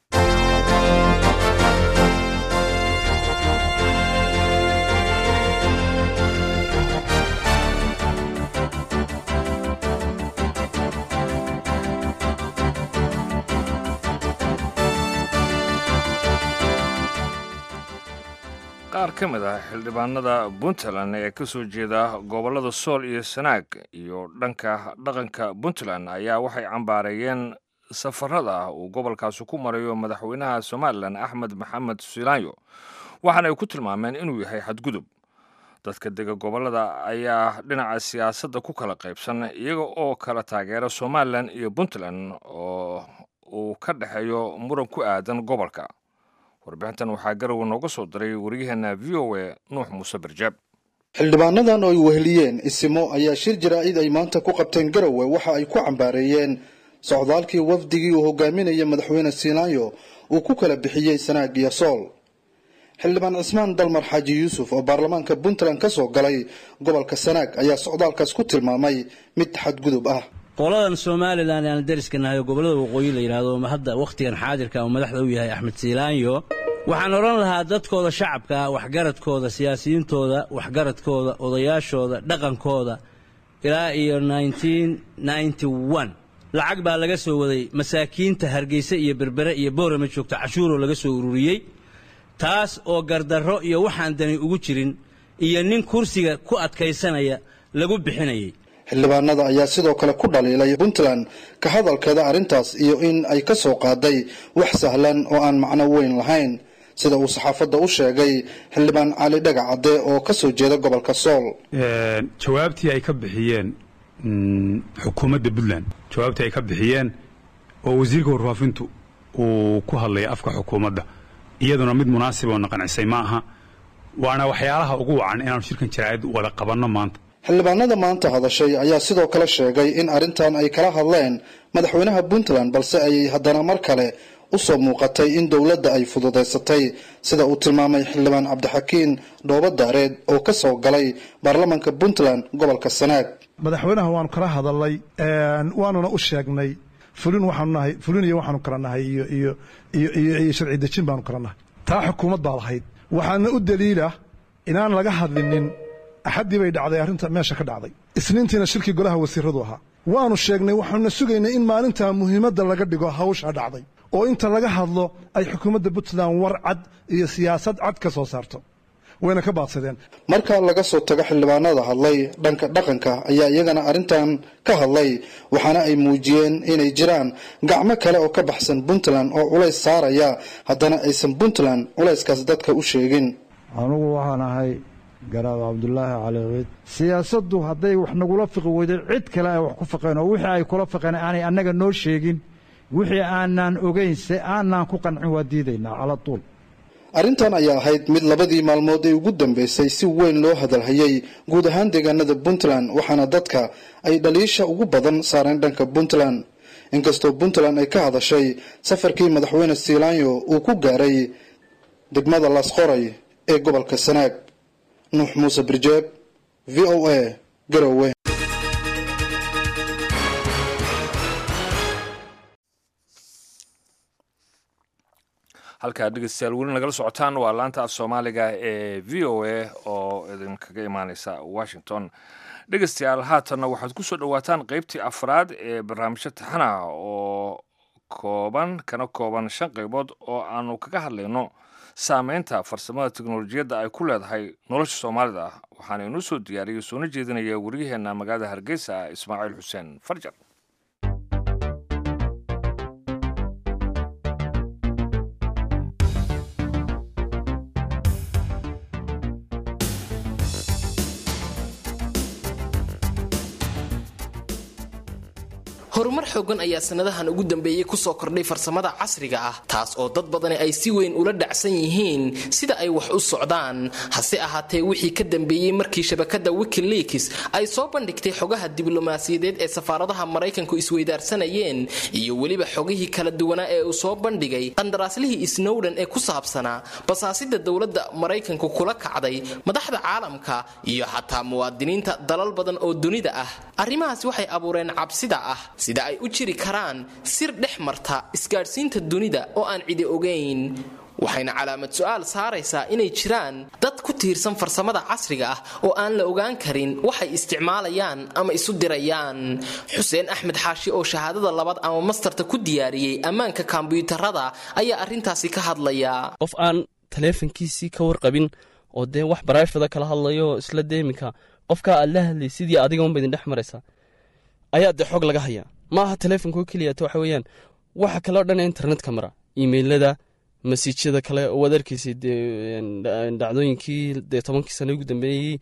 qaar ka mid ah xildhibaanada puntland ee ka soo jeeda gobollada sool iyo sanaag iyo dhanka dhaqanka puntland ayaa waxay cambaareeyeen safarada uu gobolkaasi ku marayo madaxweynaha somalilan axmed maxamed silaanyo waxaana ay ku tilmaameen inuu yahay xadgudub dadka dega gobollada ayaa dhinaca siyaasadda ku kala qaybsan iyaga oo kala taageera somalilan iyo puntland oo uu ka dhexeeyo muran ku aadan gobolka warbixintan waxaa garowe nooga soo diray waryaheena v o a nuux muuse barjaab xildhibaanadan oo ay weheliyeen isimo ayaa shir jaraa'id ay maanta ku qabteen garowe waxa ay ku cambaareeyeen socdaalkii wafdigii uu hogaaminaya madaxweyne siinaayo uu ku kala bixiyey sanaag iyo sool xildhibaan cismaan dalmar xaaji yuusuf oo baarlamaanka puntland ka soo galay gobolka sanaag ayaa socdaalkaas ku tilmaamay mid xadgudub ah qoladan somalilan aan dariska nahay oo gobollada waqooyi la yidhaahdo hadda wakhtigan xaadirka uu madaxda u yahay axmed siilaanyo waxaan odhan lahaa dadkooda shacabka waxgaradkooda siyaasiyiintooda waxgaradkooda odayaashooda dhaqankooda ilaa iyo lacag baa laga soo waday masaakiinta hargeysa iyo berbere iyo boorama joogta cashuuroo laga soo ururiyey taas oo gardarro iyo waxaan dani ugu jirin iyo nin kursiga ku adkaysanaya lagu bixinayay xildhibaanada ayaa sidoo kale ku dhaliilay puntland ka hadalkeeda arrintaas iyo in ay ka soo qaaday wax sahlan oo aan macno weyn lahayn sida uu saxaafadda u sheegay xildhibaan cali dhagac cadde oo ka soo jeeda gobolka sool jawaabtii ay ka bixiyeen xukuumadda puntland jawaabtii ay ka bixiyeen oo wasiirka warfaafintu uu ku hadlaya afka xukuumadda iyaduna mid munaasib oo naqancisay ma aha waana waxyaalaha ugu wacan inaanu shirkan jaraa'id wada qabanno maanta xildhibaanada maanta hadashay ayaa sidoo kale sheegay in arrintan ay kala hadleen madaxweynaha puntland balse ay haddana mar kale u soo muuqatay in dowladda ay fududaysatay sida uu tilmaamay xildhibaan cabdixakiin dhoobo daareed oo ka soo galay baarlamaanka puntland gobolka sanaag madaxweynaha waanu kala hadalnay waanuna u sheegnay fulin waxaanu nahay fulin iyo waxaanu kala nahay iyo iyo iyo iyo iyo sharci dejin baanu kala nahay taa xukuumad baa lahayd waxaana u daliila inaan laga hadlinin axaddii bay dhacday arrinta meesha ka dhacday isniintiina shirkii golaha wasiiradu ahaa waanu sheegnay waxaanuna sugaynay in maalintaa muhiimadda laga dhigo hawshaa dhacday oo inta laga hadlo ay xukuumadda puntland war cad iyo siyaasad cad ka soo saarto wayna ka baadsadeen marka laga soo tago xildhibaanada hadlay dhanka dhaqanka ayaa iyagana arrintan ka hadlay waxaana ay muujiyeen inay jiraan gacmo kale oo ka baxsan puntland oo culays saaraya haddana aysan puntland culayskaas dadka u sheegin anugu waxaan ahay garaab cabdulaahi cali ciid siyaasaddu hadday wax nagula fiqi weyday cid kale ay wax ku fiqeen oo wixii ay kula fiqeen aanay annaga noo sheegin wixii aanaan ogayn se aanaan ku qancin waa diidaynaa cala tuul arrintan ayaa ahayd mid labadii maalmood ee ugu dambeysay si weyn loo hadalhayay guud ahaan deegaanada puntland waxaana dadka ay dhaliisha ugu badan saareen dhanka puntland inkastoo puntland ay ka hadashay safarkii madaxweyne siilaanyo uu ku gaaray degmada laasqoray ee gobolka sanaag nuux muuse birjeeb v o a garowe halkaa dhegeystayaal weli nagala socotaan waa laanta af soomaaliga ee v o a oo idinkaga imaaneysa washington dhegeystayaal haatanna waxaad ku soo dhowaataan qeybtii afraad ee barnaamijyo taxana oo kooban kana kooban shan qaybood oo aanu kaga hadlayno saameynta farsamada teknolojiyadda ay ku leedahay nolosha soomaalida ah waxaana inuu soo diyaariyey soona jeedinaya waryaheena magaalada hargeysa ismaaciil xuseen farjar horumar xoogan ayaa sanadahan ugu dambeeyey kusoo kordhay farsamada casriga ah taas oo dad badani ay si weyn ula dhacsan yihiin sida ay wax u socdaan hase ahaatee wixii ka dambeeyey markii shabakada wikileaks ay soo bandhigtay xogaha diblomaasiyadeed ee safaaradaha maraykanku isweydaarsanayeen iyo weliba xogihii kala duwanaa ee uu soo bandhigay qandaraaslihii snowden ee ku saabsanaa basaasida dowladda maraykanku kula kacday madaxda caalamka iyo xataa muwaadiniinta dalal badan oo dunida ah arrimahaasi waxay abuureen cabsida ah sida ay u jiri karaan sir dhex marta isgaadhsiinta dunida oo aan cidi ogayn waxayna calaamad su-aal saaraysaa inay jiraan dad ku tiirsan farsamada casriga ah oo aan la ogaan karin waxay isticmaalayaan ama isu dirayaan xuseen axmed xaashi oo shahaadada labaad ama mastarta ku diyaariyey ammaanka kombyuutarada ayaa arrintaasi ka hadlaya qof aan taleefankiisii ka warqabin oo dee wax baraafada kala hadlayo isla deeminka qofkaa aad la hadlay sidii adiga unba idin dhex maraysaa ayaa dee xog laga hayaa ma aha taleefonko keliyata waxa weeyaan waxa kaleo dhan internetka mara imailada masiijyada kale waad arkaysay dee dhacdooyinkii dee tobankii sano ugu dambeeyey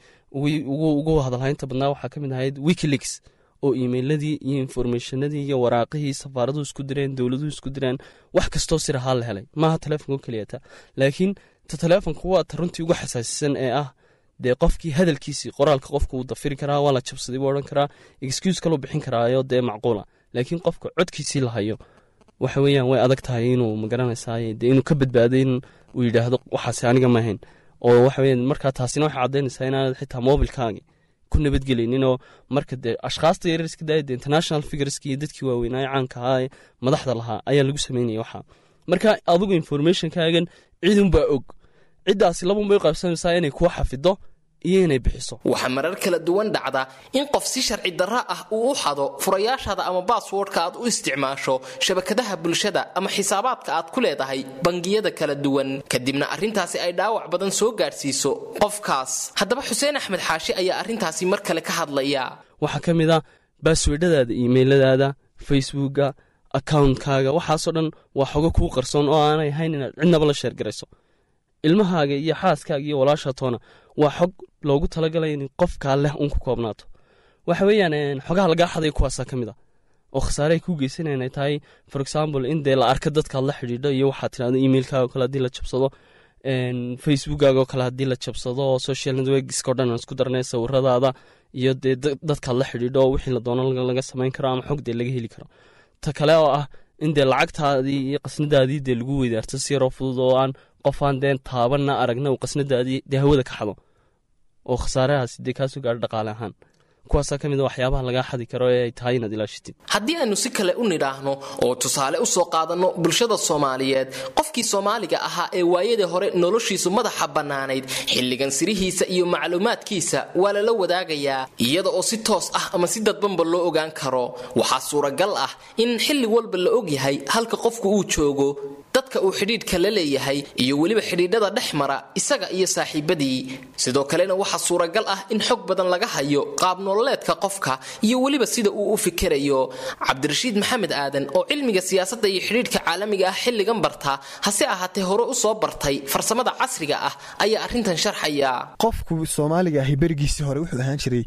ugu hadalhaynta badnaa waxaa ka mid ahayd wikileaks oo emailadii iyo informationadii iyo waraaqihii safaaraduhu isku direen dowladuhu isku direen wax kastoo sir ahaa la helay maaha taleefonko keliyata laakiin ta taleefonka waa ta runtii ugu xasaasisan ee ah dee qofkii hadalkiisii qoraalka qofka wuu dafiri karaa waa la jabsaday buu odhan karaa excuse kaluu bixin karaayo dee macquula laakiin qofka codkiisii la hayo waxa weeyaan way adag tahay inuu magaranaysaay dee inuu ka badbaaday in uu yidhaahdo waxaasi aniga maahayn oo waxa weeyaan markaa taasina waxay caddaynaysaa inaanad xitaa mobilkaagi ku nabadgelaynin oo marka dee ashkhaasta yaryar iska daaya dee international figureski iyo dadkii waaweynaaye caanka ahaa ee madaxda lahaa ayaa lagu sameynaya waxaa marka adigu informationkaagan cidunbaa og ciddaasi labunbay u qaybsanaysaa inay kuwa xafido iyo inay bixiso waxaa marar kala duwan dhacda in qof si sharci darra ah uu u xado furayaashaada ama baaswordka aad u isticmaasho shabakadaha bulshada ama xisaabaadka aad ku leedahay bangiyada kala duwan kadibna arrintaasi ay dhaawac badan soo gaadhsiiso qofkaas haddaba xuseen axmed xaashi ayaa arrintaasi mar kale ka hadlaya waxaa ka mid a baaswordhadaada imailadaada facebooka akawuntkaaga waxaasoo dhan waa xogo kuu qarsoon oo aanay ahayn inaad cidnaba la sheergarayso ilmahaaga iyo xaaskaaga iyo walaasha toona waa xog loogu talagalay in qofkaa leh uun ku koobnaato waxa weeyaan xogaha lagaa xaday kuwaasaa ka mid a oo khasaare ay kuu geysanayaan ay tahay for example in dee la arka dadkaad la xidhiidho iyo waxaad tidhahdo emailkaaga oo kale haddii la jabsado facebookaaga oo kale haddii la jabsado oo social networkska o dhan aan isku darnay sawiradaada iyo dee dadkaad la xidhiidho oo wixii la doono laga samayn karo ama xog dee laga heli karo ta kale oo ah in dee lacagtaadii iyo qasnadaadii dee lagu weydaarto si yaroo fudud oo aan qofaan deen taabanna aragna uu qasnadaadii dee hawada ka xado oo khasaarahaasi dee kaasoo gaadho dhaqaale ahaan kuwaasaa ka mid a waxyaabaha lagaa xadi karo ee ay tahay inaad ilaashitid haddii aynu si kale u nidhaahno oo tusaale u soo qaadanno bulshada soomaaliyeed qofkii soomaaliga ahaa ee waayadii hore noloshiisu madaxa bannaanayd xilligan sirihiisa iyo macluumaadkiisa waa lala wadaagayaa iyada oo si toos ah ama si dadbanba loo ogaan karo waxaa suuragal ah in xilli walba la ogyahay halka qofku uu joogo dadka uu xidhiidhka la leeyahay iyo weliba xidhiidhada dhex mara isaga iyo saaxiibadii sidoo kalena waxaa suuragal ah in xog badan laga hayo qaab nololeedka qofka iyo weliba sida uu u fikirayo cabdirashiid maxamed aadan oo cilmiga siyaasadda iyo xidhiidhka caalamiga ah xilligan barta hase ahaatee hore u soo bartay farsamada casriga ah ayaa arrintan sharxaya qofku soomaaliga ahi berigiisii hore wuxuu ahaan jiray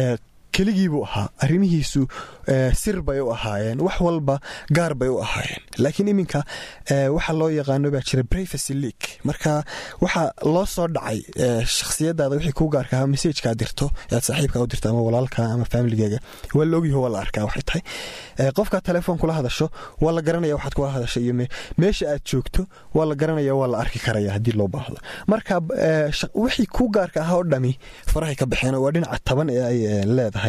keligii buu ahaa arrimihiisu sir bay u ahaayeen wax walba gaar bay u ahaayeen laakiin iminka waxa loo yaqaano baa jira privacy leak marka waxa loo soo dhacay shakhsiyadaada wixii kuu gaarka ahaa messajkaa dirto aad saaxiibkaa u dirto ama walaalka ama faamiligaaga waa la ogyaho waa la arkaa waxay tahay qofkaa telefoon kula hadasho waa la garanaya waxaad kula hadasho iyo meesha aad joogto waa la garanaya waa la arki karaya haddii loo baahdo marka wixii kuu gaarka ahaa oo dhami farahay ka baxeen oo waa dhinaca taban ee ay leedahay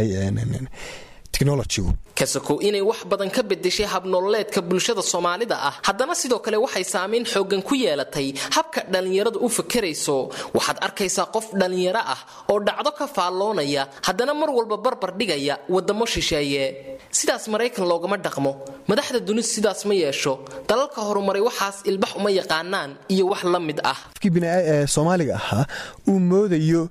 kasakow inay wax badan ka bedeshay habnololeedka bulshada soomaalida ah haddana sidoo kale waxay saamayn xoogan ku yeelatay habka dhallinyaradu u fakerayso waxaad arkaysaa qof dhallinyaro ah oo dhacdo ka faalloonaya haddana mar walba barbar dhigaya waddamo shisheeye sidaas maraykan loogama dhaqmo madaxda dunidu sidaas ma yeesho dalalka horumaray waxaas ilbax uma yaqaanaan iyo wax la mid ah qofkii bini soomaaliga ahaa uu moodayo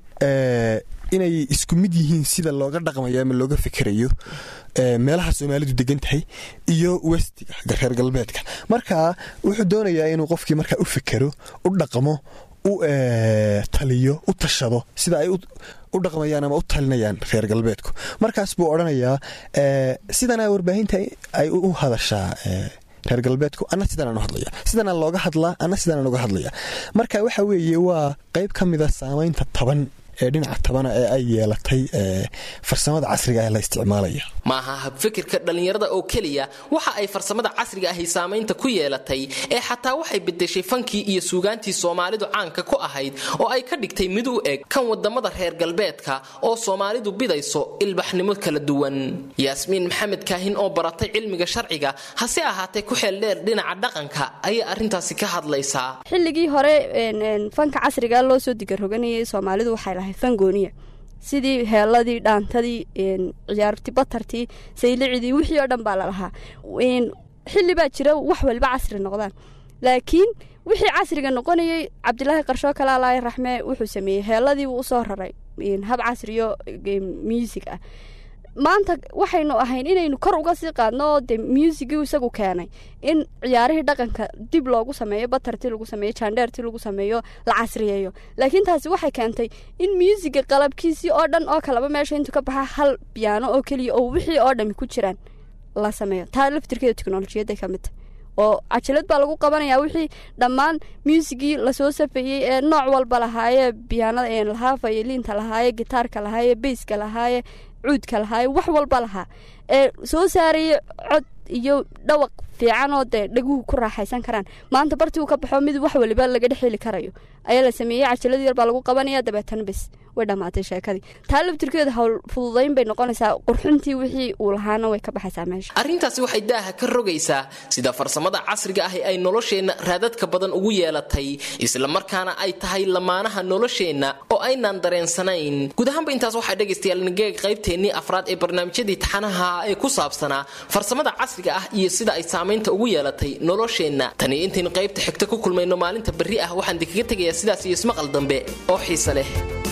inay isku mid yihiin sida looga dhaqmayo ama looga fikerayo meelaha soomaalidu degan tahay iyo westiga reer galbeedka marka wuxuu doonayaa inuu qofkii markaa u fikero u dhaqmo u taliyo u tashado sida ay u dhaqmayaan ama u talinayaan reer galbeedku markaas buu odhanayaa sidanaa warbaahinta ay u hadashaa reer galbeedku ana sidanaan u hadlaya sidanaa looga hadlaa ana sidanaan uga hadlaya marka waxa weeye waa qayb ka mida saamaynta taban ee dhinaca tabana ee ay yeelatay farsamada casriga ee la isticmaalaya ma aha habfikirka dhallinyarada oo keliya waxa ay farsamada casriga ahi saamaynta ku yeelatay ee xataa waxay bedeshay fankii iyo suugaantii soomaalidu caanka ku ahayd oo ay ka dhigtay mid u eg kan wadamada reer galbeedka oo soomaalidu bidayso ilbaxnimo kala duwan yaasmiin maxamed kaahin oo baratay cilmiga sharciga hase ahaatee ku xeel dheer dhinaca dhaqanka ayay arrintaasi ka hadlaysaa xilligii hore fanka casriga loo soo digaroganayay soomaalidu waxay lahayd fangooniya sidii heeladii dhaantadii ciyaarti batartii saylicidii wixii oo dhan baa lalahaa xilli baa jira wax waliba casri noqdaan laakiin wixii casriga noqonayay cabdilaahi qarshoo kale alaahi raxme wuxuu sameeyey heeladii wuu usoo raray hab casriyo muusig ah maanta waxaynu ahayn inaynu kor uga sii qaadno oo dee muusigii isagu keenay in ciyaarihii dhaqanka dib loogu sameeyo batartii lagu sameeyo jaandheertii lagu sameeyo la casriyeeyo laakiin taasi waxay keentay in muusiga qalabkiisii oo dhan oo kaleba meesha intuu ka baxa hal biyaano oo keliya oo wixii oo dhami ku jiraan la sameeyo taa laftirkeeda teknolojiyadday ka mid tahay oo cajalad baa lagu qabanayaa wixii dhammaan muusigii lasoo safeeyey ee nooc walba lahaaye biyaanada lahaa fayaliinta lahaaye gitaarka lahaaye beyska lahaaye cuudka lahaaye wax walba lahaa ee soo saaraya cod iyo dhawaq fiican oo dee dhaguhu ku raaxaysan karaan maanta bartii uu ka baxo mid wax waliba laga dhex heli karayo ayaa la sameeyey cajalad yar baa lagu qabanaya dabeetana bes way dhammaatay sheekadii taa laftirkeeda hawl fududayn bay noqonaysaa qurxintii wixii uu lahaana way ka baxaysaa meesha arrintaasi waxay daaha ka rogaysaa sida farsamada casriga ahi ay nolosheenna raadadka badan ugu yeelatay islamarkaana ay tahay lamaanaha nolosheenna oo aynaan dareensanayn guud ahaanba intaas waxaa dhegaystayaal nigeeg qaybteennii afraad ee barnaamijyadii taxanaha ee ku saabsanaa farsamada casriga ah iyo sida ay saamaynta ugu yeelatay nolosheenna tani intaynu qaybta xigta ku kulmayno maalinta berri ah waxaan idinkaga tegayaa sidaas iyo ismaqal dambe oo xiise leh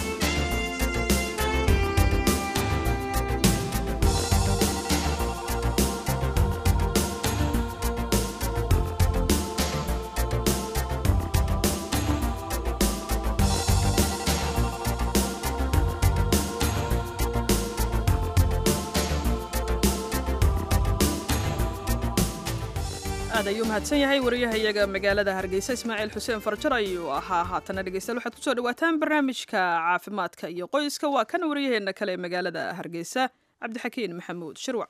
aad ayuu mahadsan yahay wariyahayaga magaalada hargeysa ismaaciil xuseen farjar ayuu ahaa haatana dhegeystayaal waxaad kusoo dhawaataan barnaamijka caafimaadka iyo qoyska waa kan wariyaheenna kale ee magaalada hargeysa cabdixakiin maxamuud shirwac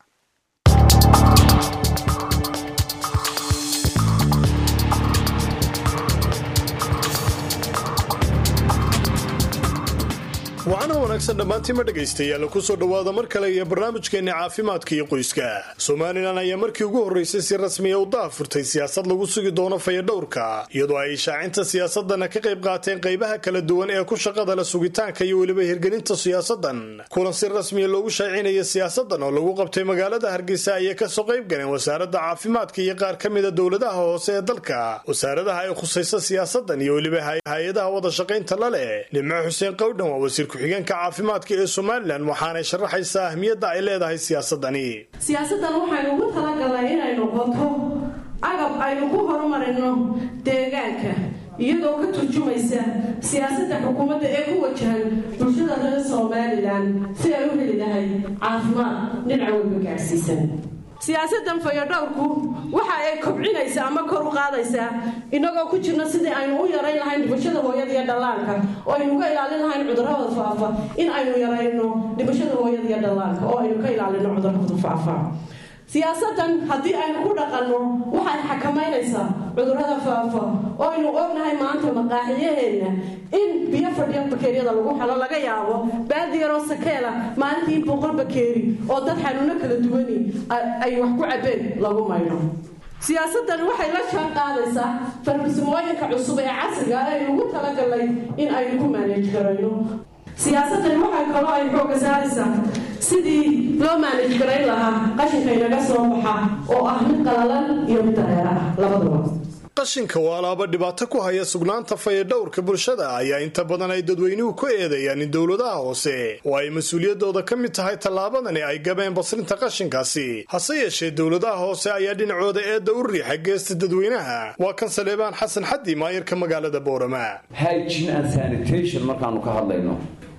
wacana wanaagsan dhammaantiima dhegaystayaal ku soo dhowaada mar kale iyo barnaamijkeenna caafimaadka iyo qoyska somalilan ayaa markii ugu horraysay si rasmiya u daafurtay siyaasad lagu sugi doono fayadhowrka iyadoo ay ishaacinta siyaasadana ka qayb qaateen qaybaha kala duwan ee ku shaqada la sugitaanka iyo weliba hirgelinta siyaasadan kulan si rasmiya loogu shaacinaya siyaasadan oo lagu qabtay magaalada hargeysa ayay kasoo qayb galeen wasaaradda caafimaadka iyo qaar ka mida dowladaha hoose ee dalka wasaaradaha ay khusaysa siyaasadan iyo weliba hay-adaha wada shaqaynta la leh nimco xuseen qowdhan waa wasiir ku-xigeenka caafimaadka ee somalilan waxaanay sharaxaysaa ahmiyadda ay leedahay siyaasadani siyaasaddan waxaynu ugu talagalnay inay noqoto agab aynu ku horumarino deegaanka iyadoo ka turjumaysa siyaasadda xukuumadda ee ku wajahan bulshada reer somalilan si ay u heli lahay caafimaad dhinaca walba gaadhsiisan siyaasaddan fayodhowrku waxa ay kobcinaysaa ama kor u qaadaysaa inagoo ku jirna sidii aynu u yarayn lahayn dhibashada hooyada iyo dhallaanka oo aynu ka ilaalin lahayn cudurrada faafa in aynu yarayno dhibashada hooyada iyo dhallaanka oo aynu ka ilaalino cudurrada faafa siyaasaddan haddii aynu ku dhaqanno waxay xakamaynaysaa cudurrada faafa oo aynu ognahay maanta maqaaxiyaheenna in biyo fadhiya bakeeriyada lagu xelo laga yaabo baadi yaroo sakeela maalintii boqol bakeeri oo dad xanuuno kala duwani ay wax ku cabeen lagu maydho siyaasaddan waxay la jaan qaadaysaa farbarsimooyinka cusub ee casriga ah aynu ugu talagalnay in aynu ku maaneej garayno siyaasaddan waxay kaloo ay xooga saaraysaa sidii loo maanaj garayn lahaa qashinka inaga soo baxa oo ah mid qalalan iyo mid dareera ah labadaba qashinka waa alaaba dhibaato ku haya sugnaanta fayadhowrka bulshada ayaa inta badan ay dadweynuhu ku eedeeyaan in dowladaha hoose oo ay mas-uuliyadooda ka mid tahay tallaabadani ay gabeen basrinta qashinkaasi hase yeeshee dowladaha hoose ayaa dhinacooda eedda u riixa geesta dadweynaha waa kan saleebaan xasan xaddi maayarka magaalada boorama hygiene and sanitation markaanu ka hadlayno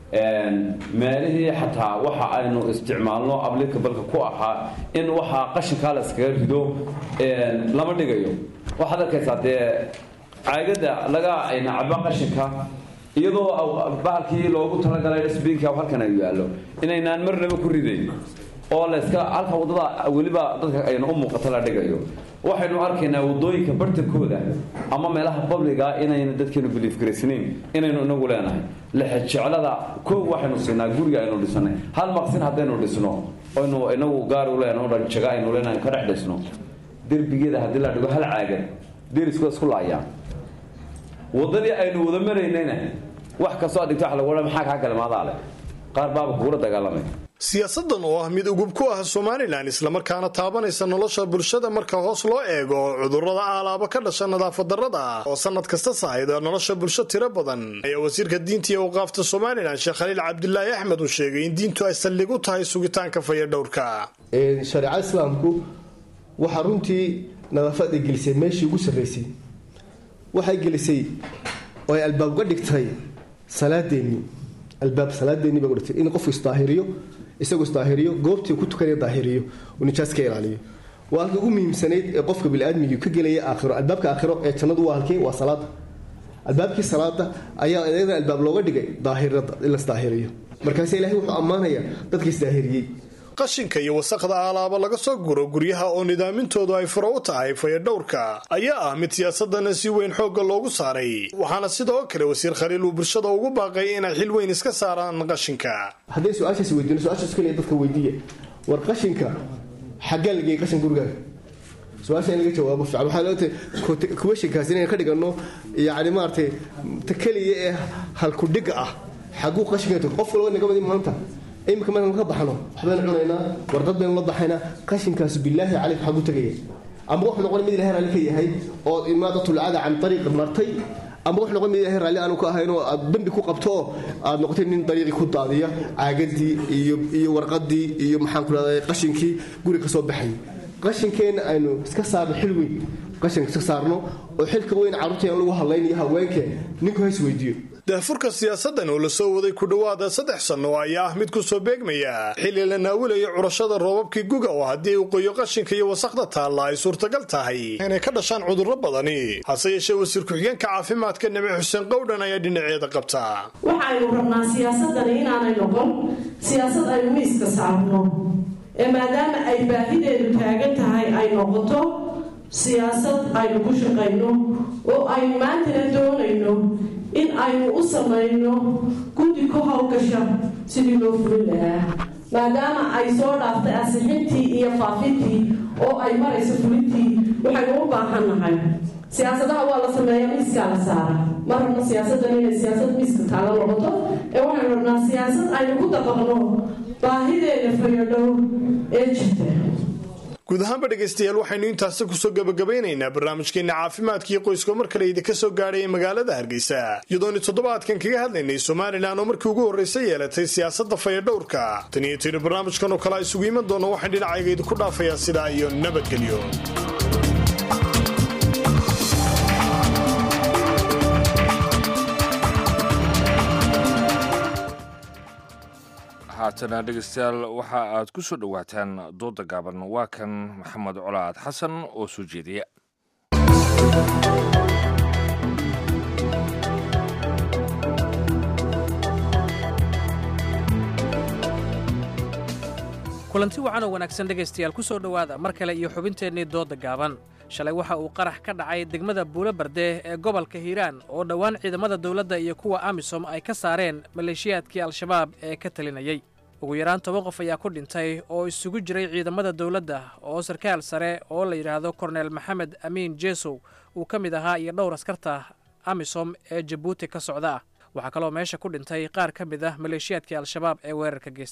meelihii xataa waxa aynu isticmaalno ablikabalka ku ahaa in waxaa qashinkaa la iskaga rido lama dhigayo waxaad arkaysaa dee caagada laga nacba qashinka iyadoo bahalkii loogu talagalay sbiinka halkan ay yaallo inaynaan marnaba ku ridayn oo layska halka waddada weliba dadka ayna u muuqato la dhigayo waxaynu arkaynaa waddooyinka bartankooda ama meelaha babliga inayna dadkeenu biliifgaraysnayn inaynu inagu leenahay lexejeclada koow waxaynu siinaa guriga aynu dhisanay hal maqsin haddaynu dhisno oynu inagu gaar u leenahay jaga aynu leenahay ka dhex dhisno derbigeeda haddii la dhigo hal caagan derisku isku laayaa waddadii aynu wada maraynayna wax kastoo adigto wax lagu maxaa kaa galmaadaa leh qaar baaba kugula dagaalamay siyaasadan oo ah mid ugub ku ah somalilan islamarkaana taabanaysa nolosha bulshada marka hoos loo eego cudurrada aalaaba ka dhasha nadaafad darrada oo sanad kasta sahayda nolosha bulsho tiro badan ayaa wasiirka diinta iyo awqaafta somalilan sheekh khaliil cabdilaahi axmed uu sheegay in diintu ay saldhig u tahay sugitaanka fayadhowrka shareecada islaamku waxaa runtii nadaafada gelisay meeshii ugu sarraysay waxay gelisay oo ay albaab uga dhigtay salaadeennii albaab salaadeennii bay uga dhigtay in qofku isdaahiriyo isagu isdaahiriyo goobtii ku tukanaya daahiriyo uu nijaas ka ilaaliyo waa halkii ugu muhiimsanayd ee qofka biniaadmigii ka gelaya aakhiro albaabka aakhiro ee jannadu waa halkii waa salaada albaabkii salaada ayaa iyadana albaab looga dhigay daahirada in la isdaahiriyo markaase ilaahay wuxuu ammaanayaa dadkii isdaahiriyey qashinka iyo wasaqda aalaaba laga soo guro guryaha oo nidaamintoodu ay furo u tahay fayadhowrka ayaa ah mid siyaasadana si weyn xoogga loogu saaray waxaana sidoo kale wasiir khaliil uu bulshada ugu baaqay inay xil weyn iska saaraan qashinka hadday su-aashaas weydiino su-aashaas kaliya dadka weydiiya war qashinka xaggee la geeyay qashin gurigaaga su-aasha in laga jawaabo fiican waxaa leetahay kuwashinkaas inaynu ka dhigano yacni maaragtay ta keliya ee halkudhiga ah xagguu qashinka qof walba naga madi maanta iminka markaan ka baxno waxbaynu cunaynaa wardad baynu la baxaynaa qashinkaas bilaahi caleyk xagu tegaya ama wuxuu noqon mid ilahay raalli ka yahay oo imaadatlcada can ariiqi martay ama wuxuu noqon mid ilahay raalli aanu ka ahayn oo aad dambi ku qabto oo aad noqotay nin dariiqii ku daadiya caagadii iyo iyo warqadii iyo maxaan ku rahday qashinkii guri ka soo baxayay qashinkeenna aynu iska saarno xil weyn qashinka iska saarno oo xilka weyn carruurta in lagu hadlaynayo haweenkee ninku hays weydiiyo daahfurka siyaasadan oo lasoo waday ku dhowaada saddex sanno ayaa ah mid ku soo beegmaya xilli la naawilayo curashada roobabkii guga oo haddii uu qoyo qashinka iyo wasaqda taalla ay suurtagal tahay inay ka dhashaan cudurro badani hase yeeshee wasiir ku-xigeenka caafimaadka nabi xuseen qowdhan ayaa dhinaceeda qabta waxaynu rabnaa siyaasadani inaanay noqon siyaasad aynu miiska saarno ee maadaama ay baahideedu taagan tahay ay noqoto siyaasad aynu ku shaqayno oo aynu maantana doonayno in aynu u samayno guddi ku hawgasha sidii loo fulin lahaa maadaama ay soo dhaaftay asixintii iyo faafintii oo ay marayso fulintii waxaynu u baahannahay siyaasadaha waa la sameeya miiskaa la saara ma rabno siyaasaddan inay siyaasad miiska taala noqoto ee waxaynu rabnaa siyaasad aynu ku dabaqno baahideeda fayadhow ee jirta guud ahaanba dhegaystayaal waxaynu intaasi kusoo gabagabaynaynaa barnaamijkeena caafimaadkiio qoyska mar kale idinka soo gaadhaya magaalada hargeysa iyadooni toddobaadkan kaga hadlaynay somalilan oo markii ugu horraysa yeelatay siyaasadda fayadhowrka tan iyo tiri barnaamijkan oo kale a isugu iman doono waxaan dhinacayga idinku dhaafayaa sidaa iyo nabadgelyo haatana dhegaystayaal waxa aad ku soo dhowaataan dooda gaaban waa kan maxamed colaad xasan oo soo jeediya kulanti wacan oo wanaagsan dhegaystayaal ku soo dhowaada mar kale iyo xubinteennii doodda gaaban shalay waxa uu qarax ka dhacay degmada buulo bardee ee gobolka hiiraan oo dhowaan ciidamada dawladda iyo kuwa amisom ay ka saareen maleeshiyaadkii al-shabaab ee ka talinayey ugu yaraan toban qof ayaa ku dhintay oo isugu jiray ciidamada dawladda oo sarkaal sare oo la yidhaahdo korneel maxamed amiin jeesow uu ka mid ahaa iyo dhowr askarta amisom ee jabuuti ka socda ah waxaa kaloo meesha ku dhintay qaar ka mid ah maleeshiyaadkii al-shabaab ee weerarka geystay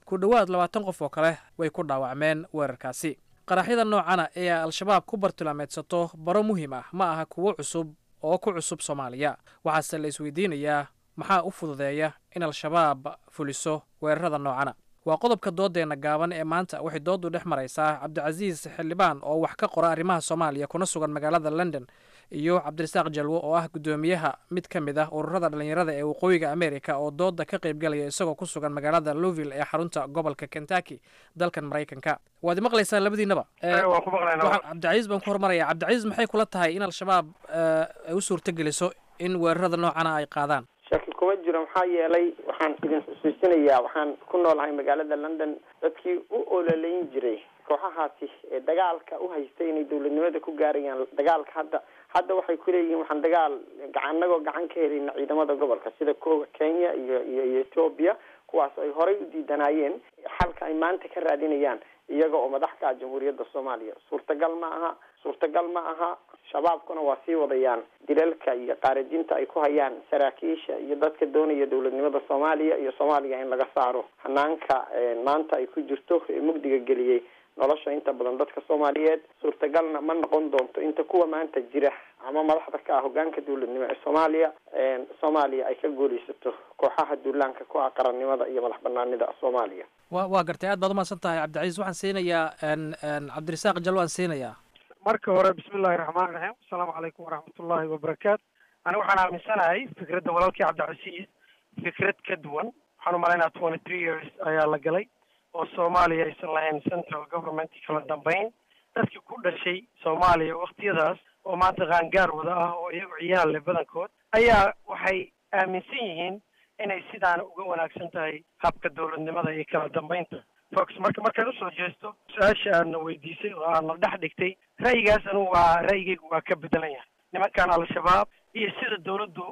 ku dhowaad labaatan qof oo kale way ku dhaawacmeen weerarkaasi qaraxyada noocana ee al-shabaab ku bartilmaameedsato baro muhiim ah ma aha kuwo cusub oo ku cusub soomaaliya waxaase la isweydiinayaa maxaa u fududeeya in al-shabaab fuliso weerarada noocana waa qodobka doodeenna gaaban ee maanta waxay dooddu dhex maraysaa cabdicasiis xildhibaan oo wax ka qora arrimaha soomaaliya kuna sugan magaalada london iyo cabdirasaaq jalwo oo ah guddoomiyaha mid ka mid ah ururada dhallinyarada ee waqooyiga amerika oo dooda ka qaybgalaya isagoo ku sugan magaalada louvill ee xarunta gobolka kentucky dalkan maraykanka waad maqlaysaan labadiinaba cabdicasiis baan ku hormaraya cabdicasiis maxay kula tahay in al-shabaab ay u suurtogeliso in weerarada noocana ay qaadaan shaki kuma jiro maxaa yeelay waxaan idin xusuusinayaa waxaan ku noolahay magaalada london dadkii u ololeyn jiray kooxahaasi ee dagaalka u haystay inay dowladnimada ku gaarayaan dagaalka hadda hadda waxay kuleeyihiin waxaan dagaal anagoo gacan ka helayna ciidamada gobolka sida koga kenya iyo iyo iyo ethoobia kuwaas ay horay u diidanaayeen xalka ay maanta ka raadinayaan iyaga oo madax ka ah jamhuuriyadda soomaaliya suurtagal ma aha suurtagal ma aha shabaabkuna waa sii wadayaan dilalka iyo qaarajinta ay ku hayaan saraakiisha iyo dadka doonaya dowladnimada soomaaliya iyo soomaaliya in laga saaro hanaanka maanta ay ku jirto ee mugdiga geliyey nolosha inta badan dadka soomaaliyeed suurtagalna ma noqon doonto inta kuwa maanta jira ama madaxda ka ah hogaanka dowladnimo ee soomaaliya soomaaliya ay ka guulaysato kooxaha duulaanka ku ah qarannimada iyo madax banaanida soomaaliya wa waa gartay aad baad umahadsan tahay cabdicasiis waxaan siinayaa cabdirasaaq jallo aan siinayaa marka hore bismi illahi raxmaan raxiim asalaamu calaykum waraxmatullahi wabarakaatu ani waxaan aaminsanahay fikradda walaalkii cabdicasiis fikrad ka duwan waxaan umalaynaa twenty three years ayaa la galay oo soomaaliya aysan lahayn central government kala dambeyn dadkii ku dhashay soomaaliya waktiyadaas oo maanta qaangaar wada ah oo iyagu ciyaal leh badankood ayaa waxay aaminsan yihiin inay sidaana uga wanaagsan tahay habka dowladnimada iyo kala dambeynta fox marka markaan usoo jeesto su-aasha aadna weydiisay oo aadna dhex dhigtay ra'yigaas anigu waa ra'yigaygu waa ka bedelan yahay nimankan al-shabaab iyo sida dowladdu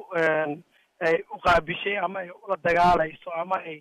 ay u qaabishay ama ay ula dagaalayso ama ay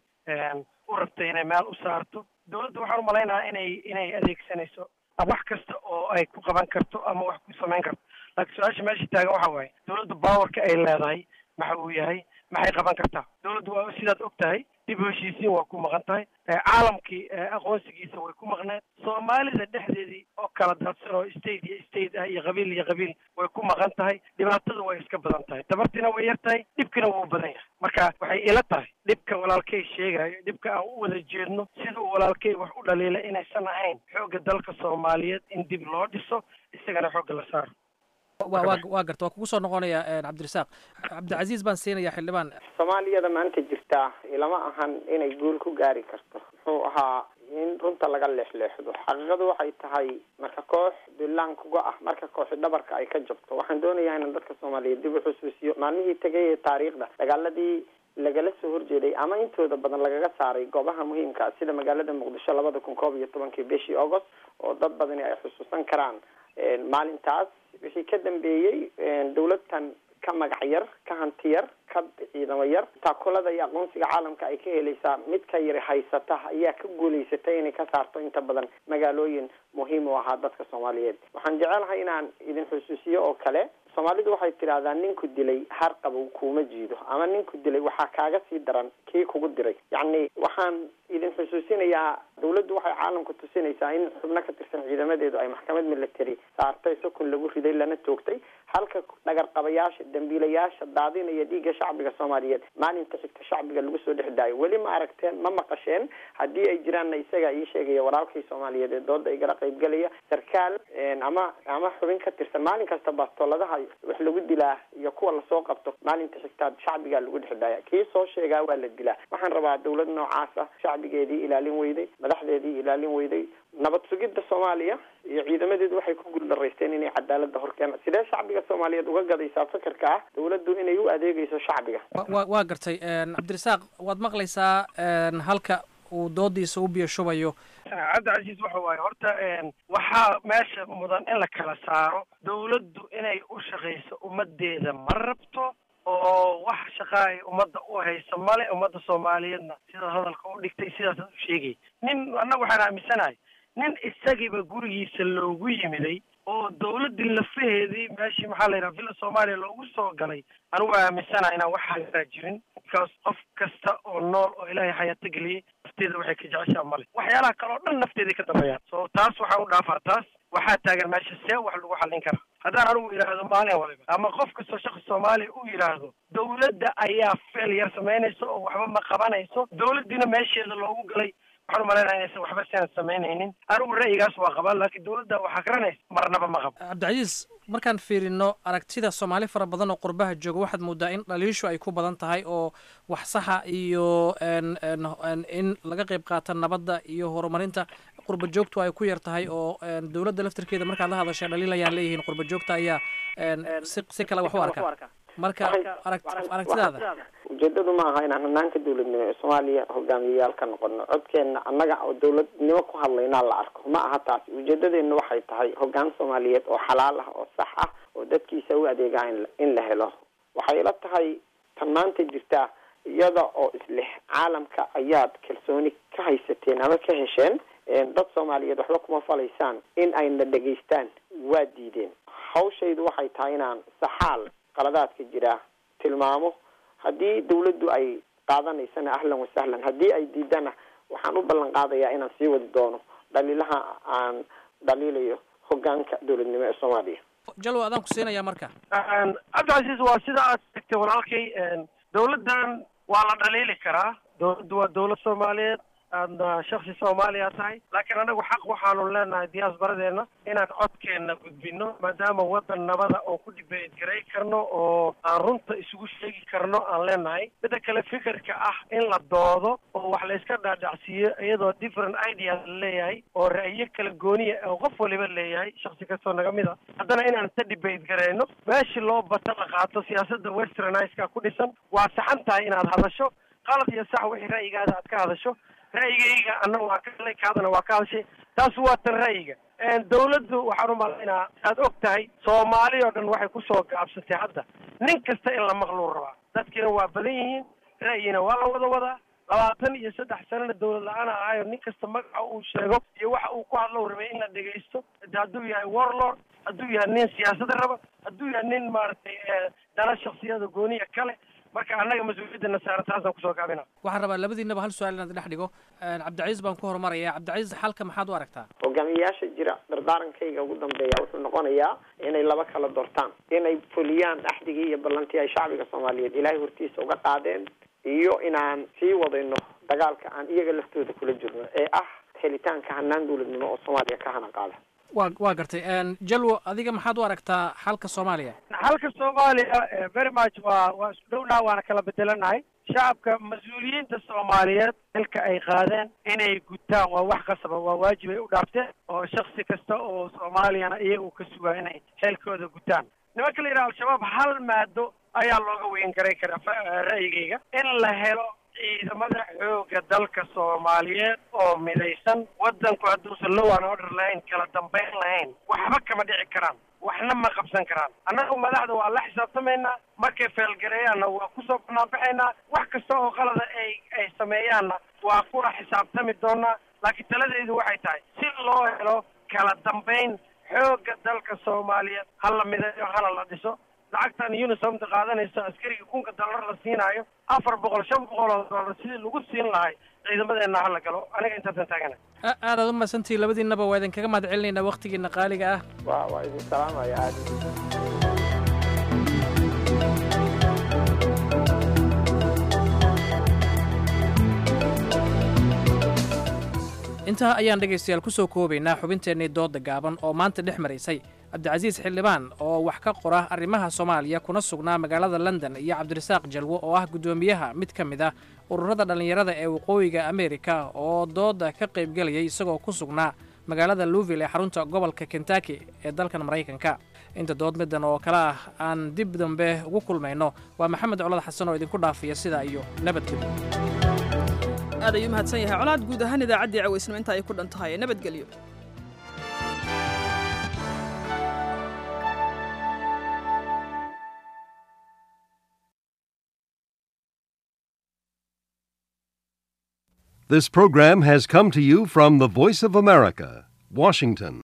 u rabtay inay meel u saarto dowladda waxaan umalaynahaa inay inay adeegsanayso wax kasta oo ay ku qaban karto ama wax ku samayn karto laakiin su-aasha meesha taagan waxa waaye dowladda powerka ay leedahay maxa uu yahay maxay qaban kartaa dowladdu waa sidaad og tahay dib u heshiisiin waa ku maqan tahay caalamkii aqoonsigiisa way ku maqneed soomaalida dhexdeedii oo kala daadsan oo state iyo state ah iyo qabiil iyo qabiil way ku maqan tahay dhibaatada way iska badan tahay dabartiina way yar tahay dhibkina wuu badan yahay marka waxay ila tahay dhibka walaalkay sheegayo dhibka aan u wada jeedno sida uu walaalkay wax u dhaliila inaysan ahayn xoogga dalka soomaaliyeed in dib loo dhiso isagana xoogga la saaro wa wa waa garta waa kugu soo noqonaya cabdirasaaq cabdicasiis baan siinaya xildhibaan soomaaliyada maanta jirtaa ilama ahan inay guul ku gaari karto muxuu ahaa in runta laga leexleexdo xaqiiqadu waxay tahay marka koox dulaan kuga ah marka kooxi dhabarka ay ka jabto waxaan doonayaa inaan dadka soomaaliyeed dib u xusuusiyo maalmihii tegay ee taariikhda dagaaladii lagala soo horjeeday ama intooda badan lagaga saaray goobaha muhiimka ah sida magaalada muqdisho labada kun koob iyo tobankii bishii august oo dad badani ay xusuusan karaan maalintaas wixii ka dambeeyey dawladtan ka magac yar ka hanti yar ka ciidamo yar taakulada iyo aqoonsiga caalamka ay ka helaysaa mid ka yari haysata ayaa ka guulaysatay inay ka saarto inta badan magaalooyin muhiim u ahaa dadka soomaaliyeed waxaan jecelahay inaan idin xusuusiyo oo kale soomaalidu waxay tidhahdaa ninku dilay har qabow kuuma jiido ama ninku dilay waxaa kaaga sii daran kii kugu diray yacni waxaan idin xusuusinayaa dawladdu waxay caalamka tusinaysaa in xubno ka tirsan ciidamadeedu ay maxkamad military saartay sukun lagu riday lana toogtay halka dhagarqabayaasha dambiilayaasha daadinaya dhiigga shacbiga soomaaliyeed maalinta xigta shacbiga lagu soo dhex daayo weli ma aragteen ma maqasheen haddii ay jiraanna isagaa ii sheegaya walaalkii soomaaliyeed ee dooda igala qaybgalaya sarkaal ama ama xubin ka tirsan maalin kasta bastooladaha wax lagu dilaa iyo kuwa lasoo qabto maalinta xigtaad shacbigaa lagu dhex daaya kii soo sheegaa waa la dilaa waxaan rabaa dawlad noocaas ah shacbigeedii ilaalin weyday madaxdeedii ilaalin weyday nabad sugidda soomaaliya iyo ciidamadeedu waxay ku guuldaraysteen inay cadaalada horkeenaan sidee shacbiga soomaaliyeed uga gadaysaa fikirka ah dawladdu inay u adeegayso shacbiga wa waa gartay cabdirasaaq waad maqlaysaa halka uu doodiisa u biyo shubayo cabdicasiis waxa waaye horta waxaa meesha mudan in la kala saaro dawladdu inay u shaqayso ummadeeda ma rabto oo wax shaqaa ay ummadda u hayso male ummadda soomaaliyeedna sidaad hadalka u dhigtay sidaasaad u sheegay nin annaga waxaan aaminsanahay nin isagiiba gurigiisa loogu yimiday oo dawladdii lafaheedii meeshii maxaa la yidhaha villa soomaaliya loogu soo galay anigu aaminsanahay inaan wax hagaraa jirin because qof kasta oo nool oo ilaahay xayaato geliyey nafteeda waxay ka jeceshaa male waxyaalaha kale oo dhan nafteeday ka dambeeyaan so taas waxaan u dhaafaa taas waxaa taagan meesha see wax lagu xallin karaa haddaan anigu yidhaahdo maalin waliba ama qof kastoo shaqsi soomaaliya uu yidhaahdo dowladda ayaa failure samaynayso oo waxba ma qabanayso dowladdiina meesheeda loogu galay waxaan umalaynaya inaysan waxba siaan samaynaynin anigu ra'yigaas waa qabaa laakiin dowladda waxaa garanaysa marnaba ma qabo cabdicasiis markaan fiirino aragtida soomaali fara badan oo qurbaha jooga waxaad moodaa in dhaliishu ay ku badan tahay oo wax saxa iyo n n n in laga qayb qaata nabadda iyo horumarinta qurba joogtu ay ku yar tahay oo dowladda laftirkeeda markaad la hadashay dhaliil ayaan leeyihiin qurba joogta ayaa si si kale wax u arka marka arag aragtidaada ujeedadu ma aha inaan hanaanka dowladnimo ee soomaaliya hogaamiyayaal ka noqono codkeena annaga oo dowladnimo ku hadlaynaa la arko ma aha taasi ujeedadeena waxay tahay hogaan soomaaliyeed oo xalaal ah oo sax ah oo dadkiisa u adeegaa in in la helo waxay ila tahay tan maanta jirtaa iyada oo isleh caalamka ayaad kalsooni ka haysateen ama ka hesheen dad soomaaliyeed waxba kuma falaysaan in ayna dhegaystaan waa diideen hawshaydu waxay tahay inaan saxaal qaladaadka jira tilmaamo haddii dawladdu ay qaadanaysana ahlan wasahlan haddii ay diidana waxaan u ballan qaadayaa inaan sii wadi doono dhaliilaha aan dhaliilayo hogaanka dowladnimo ee soomaaliya jalwa adaan ku siinaya marka cabdicasiis waa sida aad tagtay walaalkay dowladdan waa la dhaliili karaa dowladdu waa dowlad soomaaliyeed aadna shaksi soomaaliya tahay laakiin anagu xaq waxaanu leenahay diyaasbaradeena inaan codkeenna gudbino maadaama waddan nabada oo ku dhibeed garay karno oo aan runta isugu sheegi karno aan leenahay midda kale fikirka ah in la doodo oo wax la iska dhaadhacsiiyo iyadoo different ideas la leeyahay oo ra'yo kala gooniya oo qof waliba leeyahay shaksi kastoo naga mid a haddana inaan ka dhibeyd garayno meeshii loo bata la qaato siyaasadda westerniska ku dhisan waa saxan tahay inaad hadasho qalad iyo sax wixii ra'yigaada aad ka hadasho ra'yigayga anna waa ka hadlay kaadana waa ka hadashay taas waa tan ra'yiga dawladdu waxaan u malaynaa aad og tahay soomaali oo dhan waxay kusoo gaabsatay hadda nin kasta in la maqluu rabaa dadkiina waa badan yihiin ra'yina waa la wada wadaa labaatan iyo saddex sanana dawlad la-aan ahayo nin kasta magaca uu sheego iyo waxa uu ku hadlow rabay in la dhegaysto hadduu yahay warlord hadduu yahay nin siyaasada raba hadduu yahay nin maaragtay dana shaksiyada gooniya kale marka annaga mas-uuliyadana saaran taasaan kusoo gaabina waxaan rabaa labadiinaba hal su-aal inaad dhex dhigo cabdicasiis baan ku horumaraya cabdicasiis xalka maxaad u aragtaa hogaamiyayaasha jira dardaarankayga ugu dambeeya wuxuu noqonayaa inay laba kala doortaan inay fuliyaan axdigii iyo ballantii ay shacbiga soomaaliyeed ilaahay hortiisa uga qaadeen iyo inaan sii wadayno dagaalka aan iyaga laftooda kula jirno ee ah helitaanka hanaan dowladnimo oo soomaaliya ka hana qaada wa waa gartay jalwo adiga maxaad u aragtaa xalka soomaaliya xalka soomaaliya very much waa waa isku dhownaha waana kala bedelanahay shacabka mas-uuliyiinta soomaaliyeed xilka ay qaadeen inay gutaan waa wax qasaba waa waajib ay u dhaafteen oo shaksi kasta oo soomaaliyana iyaga uu ka sugaa inay xeelkooda gutaan nimanka la yidhaha al-shabaab hal maado ayaa looga weyn garay karaa ra'yigayga in la helo ciidamada xooga dalka soomaaliyeed oo midaysan waddanku hadduusan low an order lahayn kala dambayn lahayn waxba kama dhici karaan waxna ma qabsan karaan annagu madaxda waa la xisaabtamaynaa markay feelgareeyaanna waa kusoo banaanbaxaynaa wax kasta oo qalada ay ay sameeyaanna waa kula xisaabtami doonaa laakiin taladaydu waxay tahay si loo helo kala dambayn xooga dalka soomaaliyeed hala midayo hala la dhiso lacagtan unisomta qaadanaysa askariga kunka dollar la siinaayo afar boqol shan boqol oo dollar sidii lagu siin lahay ciidamadeena hala galo aniga intaasan taagana aadaad u mahadsantihi labadiinaba waa idinkaga mahad celinaynaa waktigiina qaaliga ah wa waa idin salaamaya aad intaa ayaan dhegaystayaal ku soo koobaynaa xubinteennii doodda gaaban oo maanta dhex maraysay cabdicasiis xildhibaan oo wax ka qora arrimaha soomaaliya kuna sugnaa magaalada london iyo cabdirasaaq jalwo oo ah guddoomiyaha mid ka mid ah ururada dhallinyarada ee waqooyiga ameerika oo doodda ka qaybgelayay isagoo ku sugnaa magaalada louville ee xarunta gobolka kentaki ee dalkan maraykanka inta dood middan oo kale ah aan dib dambe ugu kulmayno waa maxamed colad xasan oo idinku dhaafaya sidaa iyo nabadgelyo aad ayuu mahadsan yahay colaad guud ahaan idaacaddii cawaysnimo inta ay ku dhan tahay nabadgelyo This program has come to you from the Voice of America, Washington.